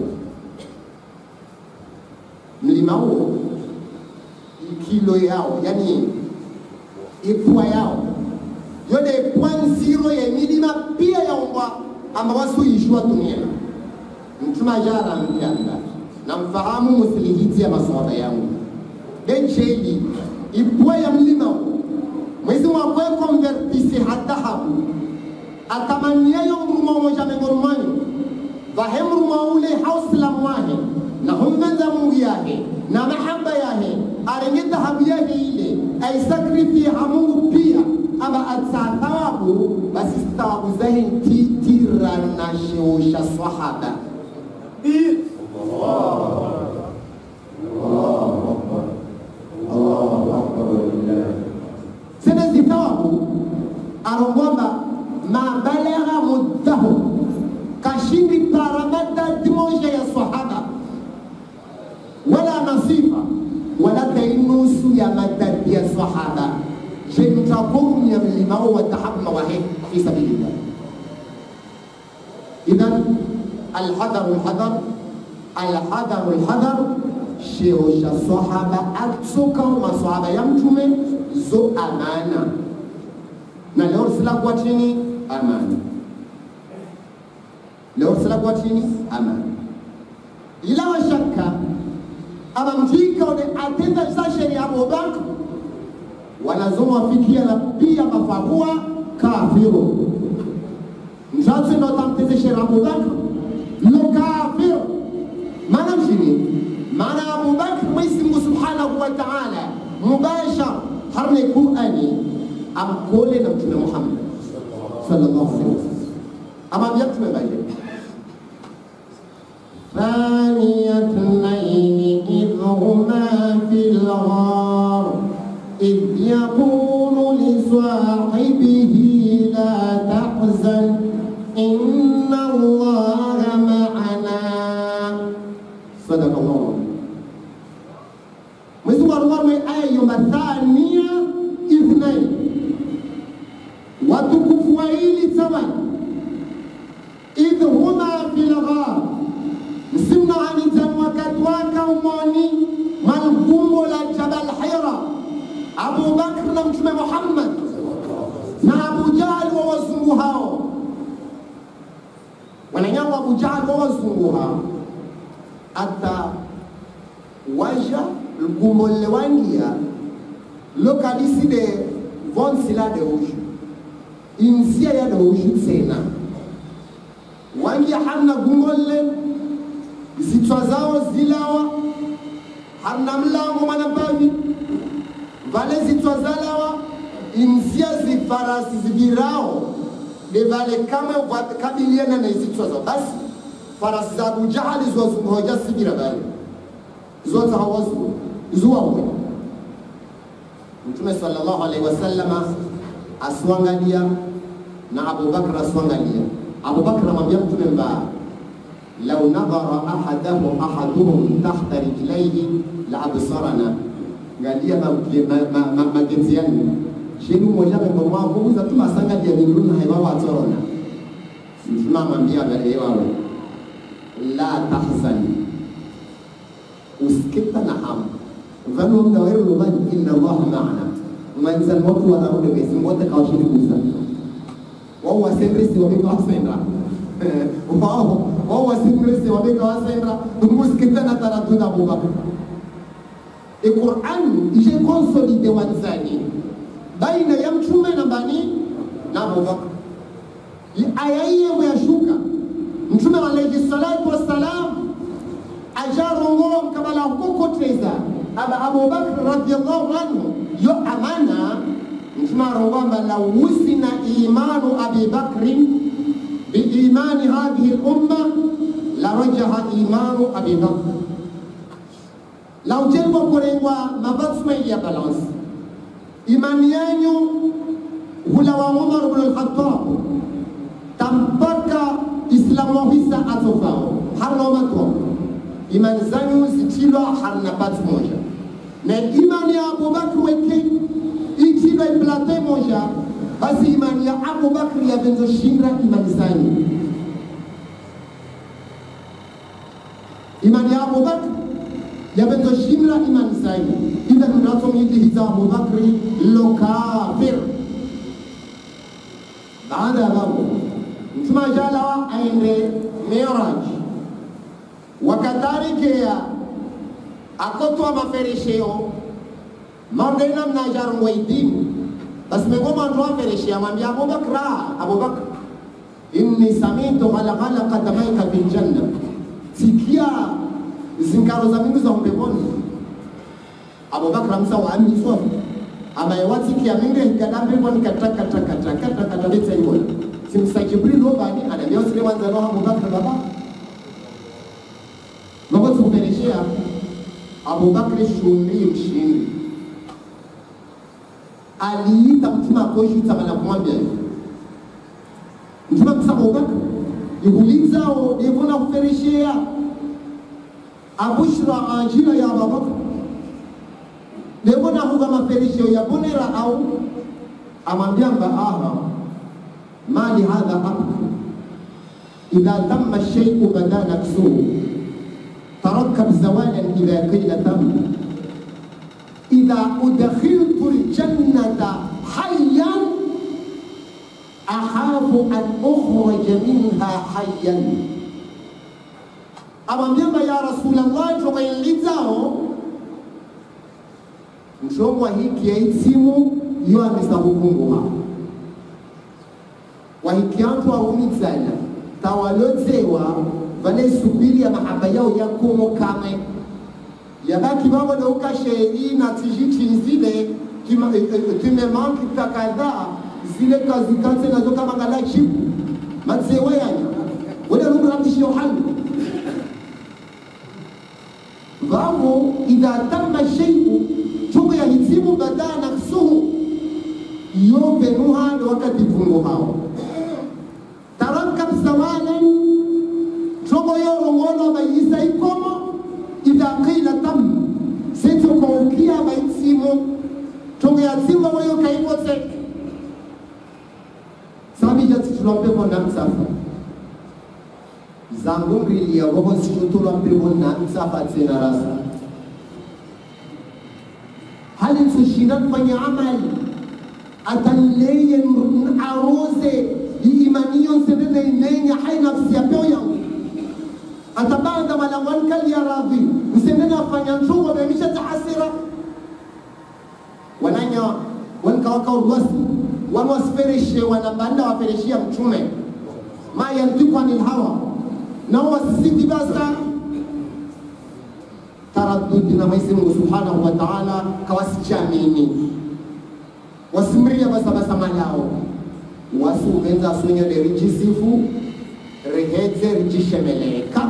mlima huo kilo yao yani ipwa yao yode point zero ya milima pia ya umbwa amba wasu ishwa dunia mtume ajara mpianda namfahamu musilihiti ya maswala yangu dencheli ipwa ya mlima huu mwezi mwakwe konvertisi hadahabu atamaniayo mruma moja mengorumani vahe mruma ule hausilamu wahe na hummenza mungu yahe na mahaba yahe arenge dhahabu yahe ile aisakrifia mungu pia aba atsa thawabu basi thawabu zahe ntitirana sheosha swahaba sene zithawabu arongwamba mabalagha muddahu kashindi paramata dimoja ya sahaba nusu ya madadi ya sahaba je mtakumya mlimao watahabu mawahe fi sabilillah idhan alhadharu alhadhar alhadharu alhadhar sheo sha sahaba atsoka masahaba ya mtume zo amana na leo silakuwa chini amana leo silakuwa chini amana ila wa shakka ama mjika ule atenda za sheria Abubakar wanazowafikia na pia mafahua kafiru mshatsi ndo tamteze sheria Abubakar lo kafiru maana mshini maana Abubakar Mwenyezi Mungu Subhanahu wa Ta'ala mubashar harne Qur'ani amkole na Mtume Muhammad sallallahu alaihi wasallam amwambia Mtume baye ثاني اثنين إذ هما في الغار إذ يقول لصاحبه لا تحزن إن الله معنا صدق الله Mwenyezi Mungu aruwarwe aya yomba thania ithnain, watukufu wawili thamani, idh huma fil ghar msimna anitan wakati waka umoni malkumbo la Jabal Hira, Abu Bakr na Mtume Muhammad na Abu Jahal wa wazungu hao wananyama Abu Jahal wa wazungu hao ata waja lkumbo lewangia lokalisi de vonsila de ushu insia ya de ushu tena wangia hamna gungolle zitwa zao zilawa hamna mlango mwanabavi vale zitwa zalawa insia zifarasi zibirao de vale kama kabiliana na zitwa zao basi farasi za Abu Jahali ziwazunguhoja sibira vale zote hawazu zuwawe Mtume sallallahu alaihi wasallama aswangalia na Abu Bakr aswangalia Abu Bakr amwambia Mtume mbaya lau nadhara ahadahu ahaduhum tahta rijlaihi la absarana, ngalia magezi yani shenu moja membo mwako uza tu masanga dia niluna haiwa watorona mtuma amwambia ewawe la tahzani usikita na hamu vanu mda weru lumani inna Allah maana mwanzan watu wanaude besi wote kawashini kusa wao wasendrisi wabika wasendra wao wao wasimrisi wabika wasendra umusikita na taratuna Abubakar e Qur'an ije consolide wanzani baina ya mtume na bani na Abubakar aya hiyo yashuka mtume alayhi salatu wassalam ajarongoa mkabala kokoteza aba Abubakar radhiyallahu anhu yo amana mtume arongomba la wusina imanu Abi Bakrin biimani hadhihi al-umma la rajaha imanu Abi Bakr la ujengo kurengwa mabatsuma ya balance imani yenyu hula wa Umar ibn al-Khattab tampaka islamu wahisa atofao harna matwa imani zanyu zitilwa harna pati moja na imani ya Abubakar weke itilwa iplate moja basi imani ya Abubakar yavenzoshinda imani zanyu imani ya Abubakar yavenzoshinda imani zanyu idha mnatomyitihiza Abubakri lo kafir baada ya babu mtume ajalawa aende Miraj wakatarikea akotwa maferesheo mardena mnajarungwa idimu basi mengoma ndo afereshea mwambia Abubakar Abubakar inni samitu ghalaghala qadamaika fil janna sikia zinkaro za mingi za mbeponi Abubakar amsa wa amiswa amayewatikia mingi hikadambe kwa nikataka taka taka taka tabeta hiyo simsa Jibril obani anambia usile wanza roho Abubakar baba Mambo tukupereshea Abubakar shumri mshindi aliita mtume akoishuta mana kumwambia hivi mtume akisema Abubakar ihulizao ivona kupereshea abushra ajila ya Abubakar leo na huga maferisho ya bonera au amwambia mba aha mali hadha abku idha tamma shay'u bada naksuhu tarakkab zawalan idha qila tamma idha udkhiltu aljannata hayyan akhafu an ukhraja minha hayyan amwambia mba ya rasulallah tokainlizao mshomwa hiki yaitimu iyo amisa hukunguha wahikiantu aumitsana tawalodzewa vanesubiri ya mahaba yao yakomo kamwe yabaki vavo neukasheri na tijichinzile timemanki takadhaa zile kazi katse nazo kama ngala chipu matsewa yanya wale rukurabishio hali vavo idha tamma sheiu chungu ya hitimu badaa naksuhu yo venuha ndo wakati vungu hao tarakab zawalan chungu yo rongono bayisa ikomo idha qila tam setokoukia baitimu chungu ya timu wayo kaivotse sabijati tulompepo na msafa zangu mbili ya roho situtulompepo na msafa tena rasa hali tushinda kufanya amali atanleye aroze iimaniyo nsenene inenya hai nafsi ya peo yangu atabanda malangwan kali ya radhi nsenene afanya nchungo bemisha tahasira wananya wankawaka urwasi wanwasifereshe wanabanda wafereshia mtume ma yantiku anil hawa nao wasisiti basa taraddudi na Mwenyezi Mungu Subhanahu wa Ta'ala kawasichamini wasimria basabasa malao wasuvenza sunyole rijisifu rihedze rijishemeleka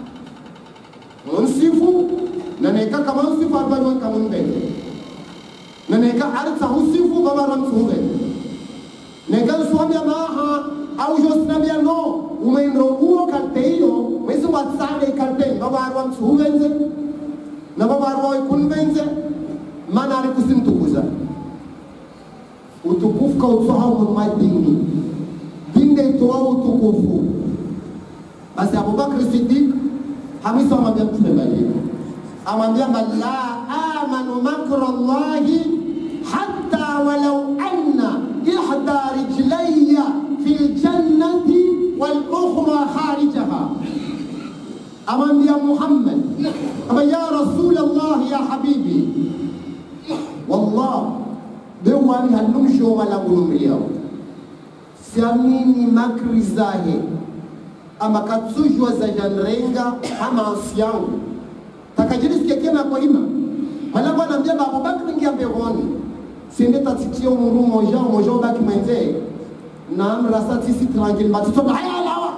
munsifu naneka kama usifu arbanywa kama mbele naneka arta usifu baba ramsuve neka uswambia maha au josnambia no umeindro uo karte hiyo mwezi watsade karte baba arwa msuvenze na baba arwa ikunvenze mana ari kusimtukuza utukufu kautsoha umuruma dini dinde itoa utukufu basi abubakri sidik hamisa amwambia mtume malini amwambia la amanu makra llahi hatta walau anna ihda rijlaya fi ljannati walukhra kharijaha amwambia muhammad ama ya rasul llah ya habibi wallah bewani halumsho wala gulumliyao siamini makri zahe ama katsujwa za janrenga ama ansi yangu takajirisikia kena kwa ima malago anaambia babubakri ngia mbehoni siende tatitia umuru moja moja ubaki mwenze naam rasa tisi tranquille matitoba haya lawa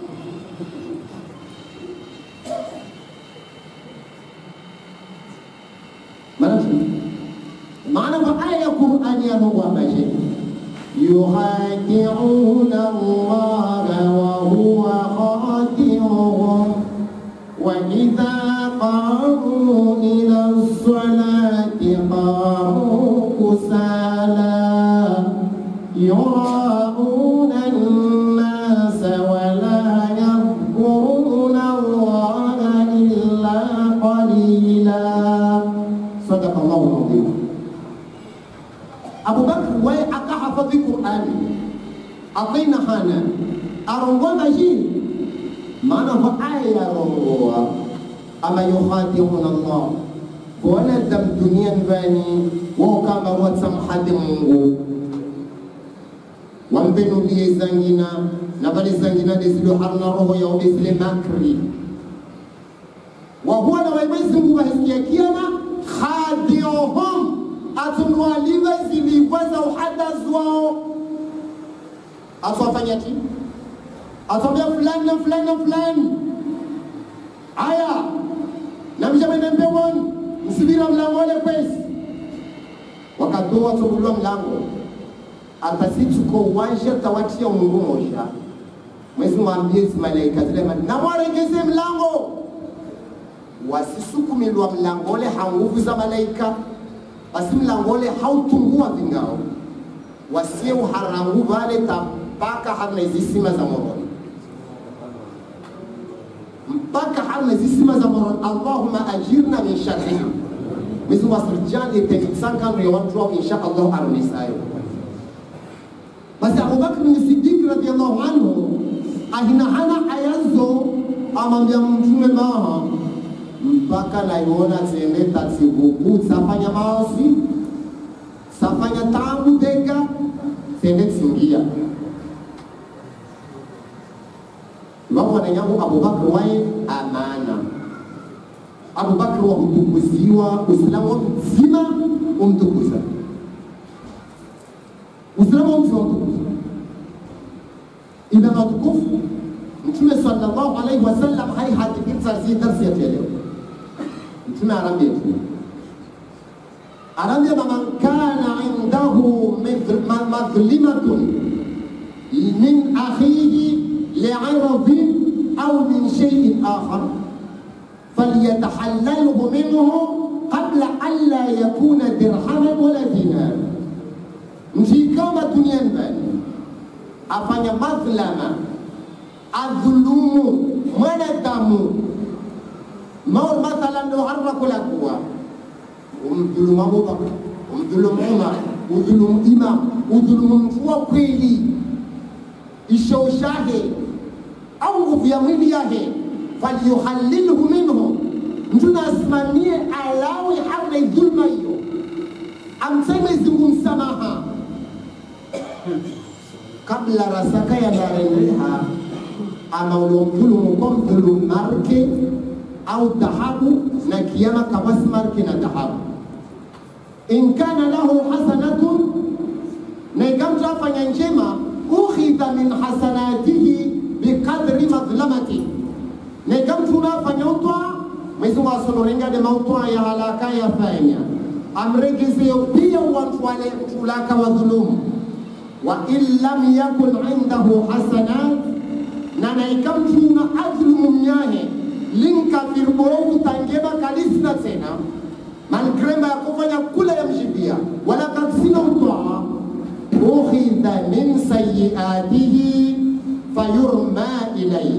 maana kwa aya ya Qur'ani ya Mungu ambaye yuhadi'una Allah wa huwa khadi'uhum wa idha qamu ila as-salati qamu kusala yura'una an-nas wa la yadhkuruna Allah illa qalila sadaqa Allahu al-azim abubakar waye akahafadhi qurani atina hana arongoza jini maana ho aya yarongoa ama yukhadiuna llah wanadamu duniani vani wao kama watsamhadi mungu wambenulie zangina na vale zangina desilo harna roho yao desile makri wahuwa na waimwezi mungu wahisikia kiama khadiohum atunwaliwe zilivwa za uhadazi wao atwafanya ti atwambia fulani na fulani na fulani aya namshamene mpewoni msibira mlango ole kwesi wakatoa tugulwa mlango atasituko uwanja tawatia mungu mosha mwezi mwambie zimalaika zile namwaregeze mlango wasisukumilwa mlango ole hanguvu za malaika basi mlango ule hautungua vingao wasie uharangu vale tapaka harna izisima za moroni mpaka harna izisima za moroni allahuma ajirna min sharriha mizi wasirjan etenitsankanriyo wantro insha allah arunisayo basi abubakr ni sidiki radiallahu anhu ahinahana ayazo amwambia mtume maha mpaka naiona tsende tatsivuku tsafanya maosi safanya tangu dega tsende tsingia wavona nyangu abubakr waye amana abubakr wakutukuziwa uislamu wa mzima umtukuza uislamu wa mzima umtukuza ina matukufu mtume sallallahu alaihi wasallam hai hadikiza zi darsi yetu ya leo mtume anaambia tu anaambia man kana indahu madhlimatun min akhihi li'iradin au min shay'in akhar falyatahallalhu minhu qabla an la yakuna dirhaman wala dinar mshikama duniani bani afanya madhlama adhulumu mwanadamu maul mathalan ndo harraku la kuwa umdhulumu Abubakar, umdhulumu Umar, udhulumu Imam, udhulumu mtu wa kweli ishoushahe au nguvu ya mwili yahe, falyuhalilhu minhu, mtu nasimamie alawi harna dhulma hiyo, amseme zingu msamaha kabla rasaka ya darendeha ama uliomdhulumu kwa mdhulumu marke au dhahabu na kiama kabasi marke na dhahabu in kana lahu hasanatun na ikamtu afanya njema ukhidha min hasanatihi biqadri madhlamati na ikamtu unafanya utwa mwezi wa sonorengade mautwa ya halaka yafanya amregezeo pia watu wale mtulaka wa dhulumu wa in lam yakun indahu hasanat na naikamtuna adhlumu mnyahe linkafir borovu tangeba kalisina tena malgrema ya kufanya kula ya mjibia wala kaksina utwaa ukhidha min sayiatihi fayurma ilaihi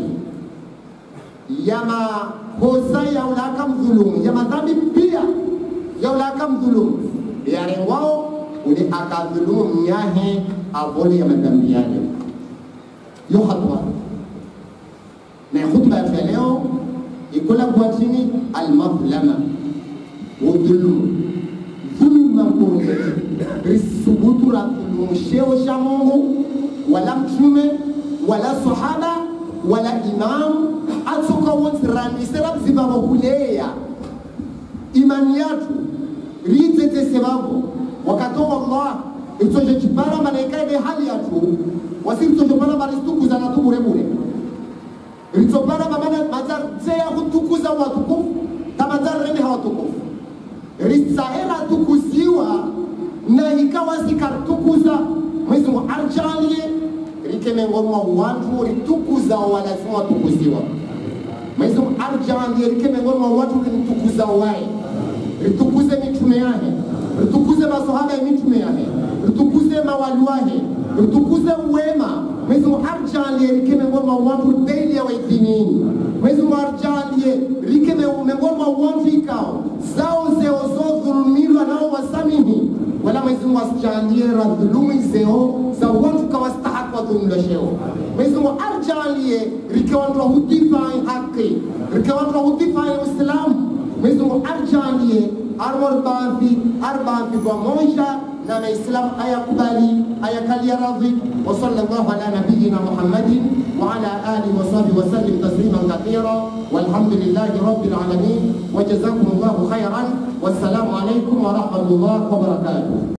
yama hosa ya ulaka mdhulumu ya madhambi pia ya ulaka mdhulumu yarengwao uli akadhulumu mnyahe avole ya madhambi yale yo hatwa na khutba ya leo ikola kwa chini almadhlama udhulumu dhulma kurunge risubutu la dhulumu sheo cha Mungu wala mtume wala sahaba wala imam atsoka wonse randisera bzibabo kuleya imani yatu ritete sebabo wakati wallah itsoje chipara malaika de hali yatu wasiritoje para baristukuza na tuburebure ritopara mamana mazar tseya kutukuza watukufu tamazar rene hawatukufu risahera tukuziwa na ikawa sikartukuza mwezi mu arjalie rikemengorwa watu ritukuza walazima watukuziwa mwezi mu arjalie rikemengorwa watu rintukuza wae ritukuze mitume yahe ritukuze masahaba ya mitume yahe ritukuze mawali wahe ritukuze uwema mwezi mu arjalie rikemengorwa watu beili ya waidhinini mwezi mu arjalie rikemengorwa watu ikao zao zeo zo dhulumirwa nao wasamihi wala mwezi mungu asijalie radhulumi zeo za watu kawastahaki wadhulumilwa sheo mwezi mungu arjalie rikewantwa hudifai haki rikewantwa hudifai uislamu mwezi mungu arjalie armor baadhi arbaadhi pamoja na maislamu ayakubali ayakalia radhi wa sallallahu ala nabiyina muhammadin wa ala alihi wa sahbihi wa sallim tasliman kathira walhamdulillahi rabbil alamin wa jazakumullahu khairan wassalamu alaikum wa rahmatullahi wa barakatuh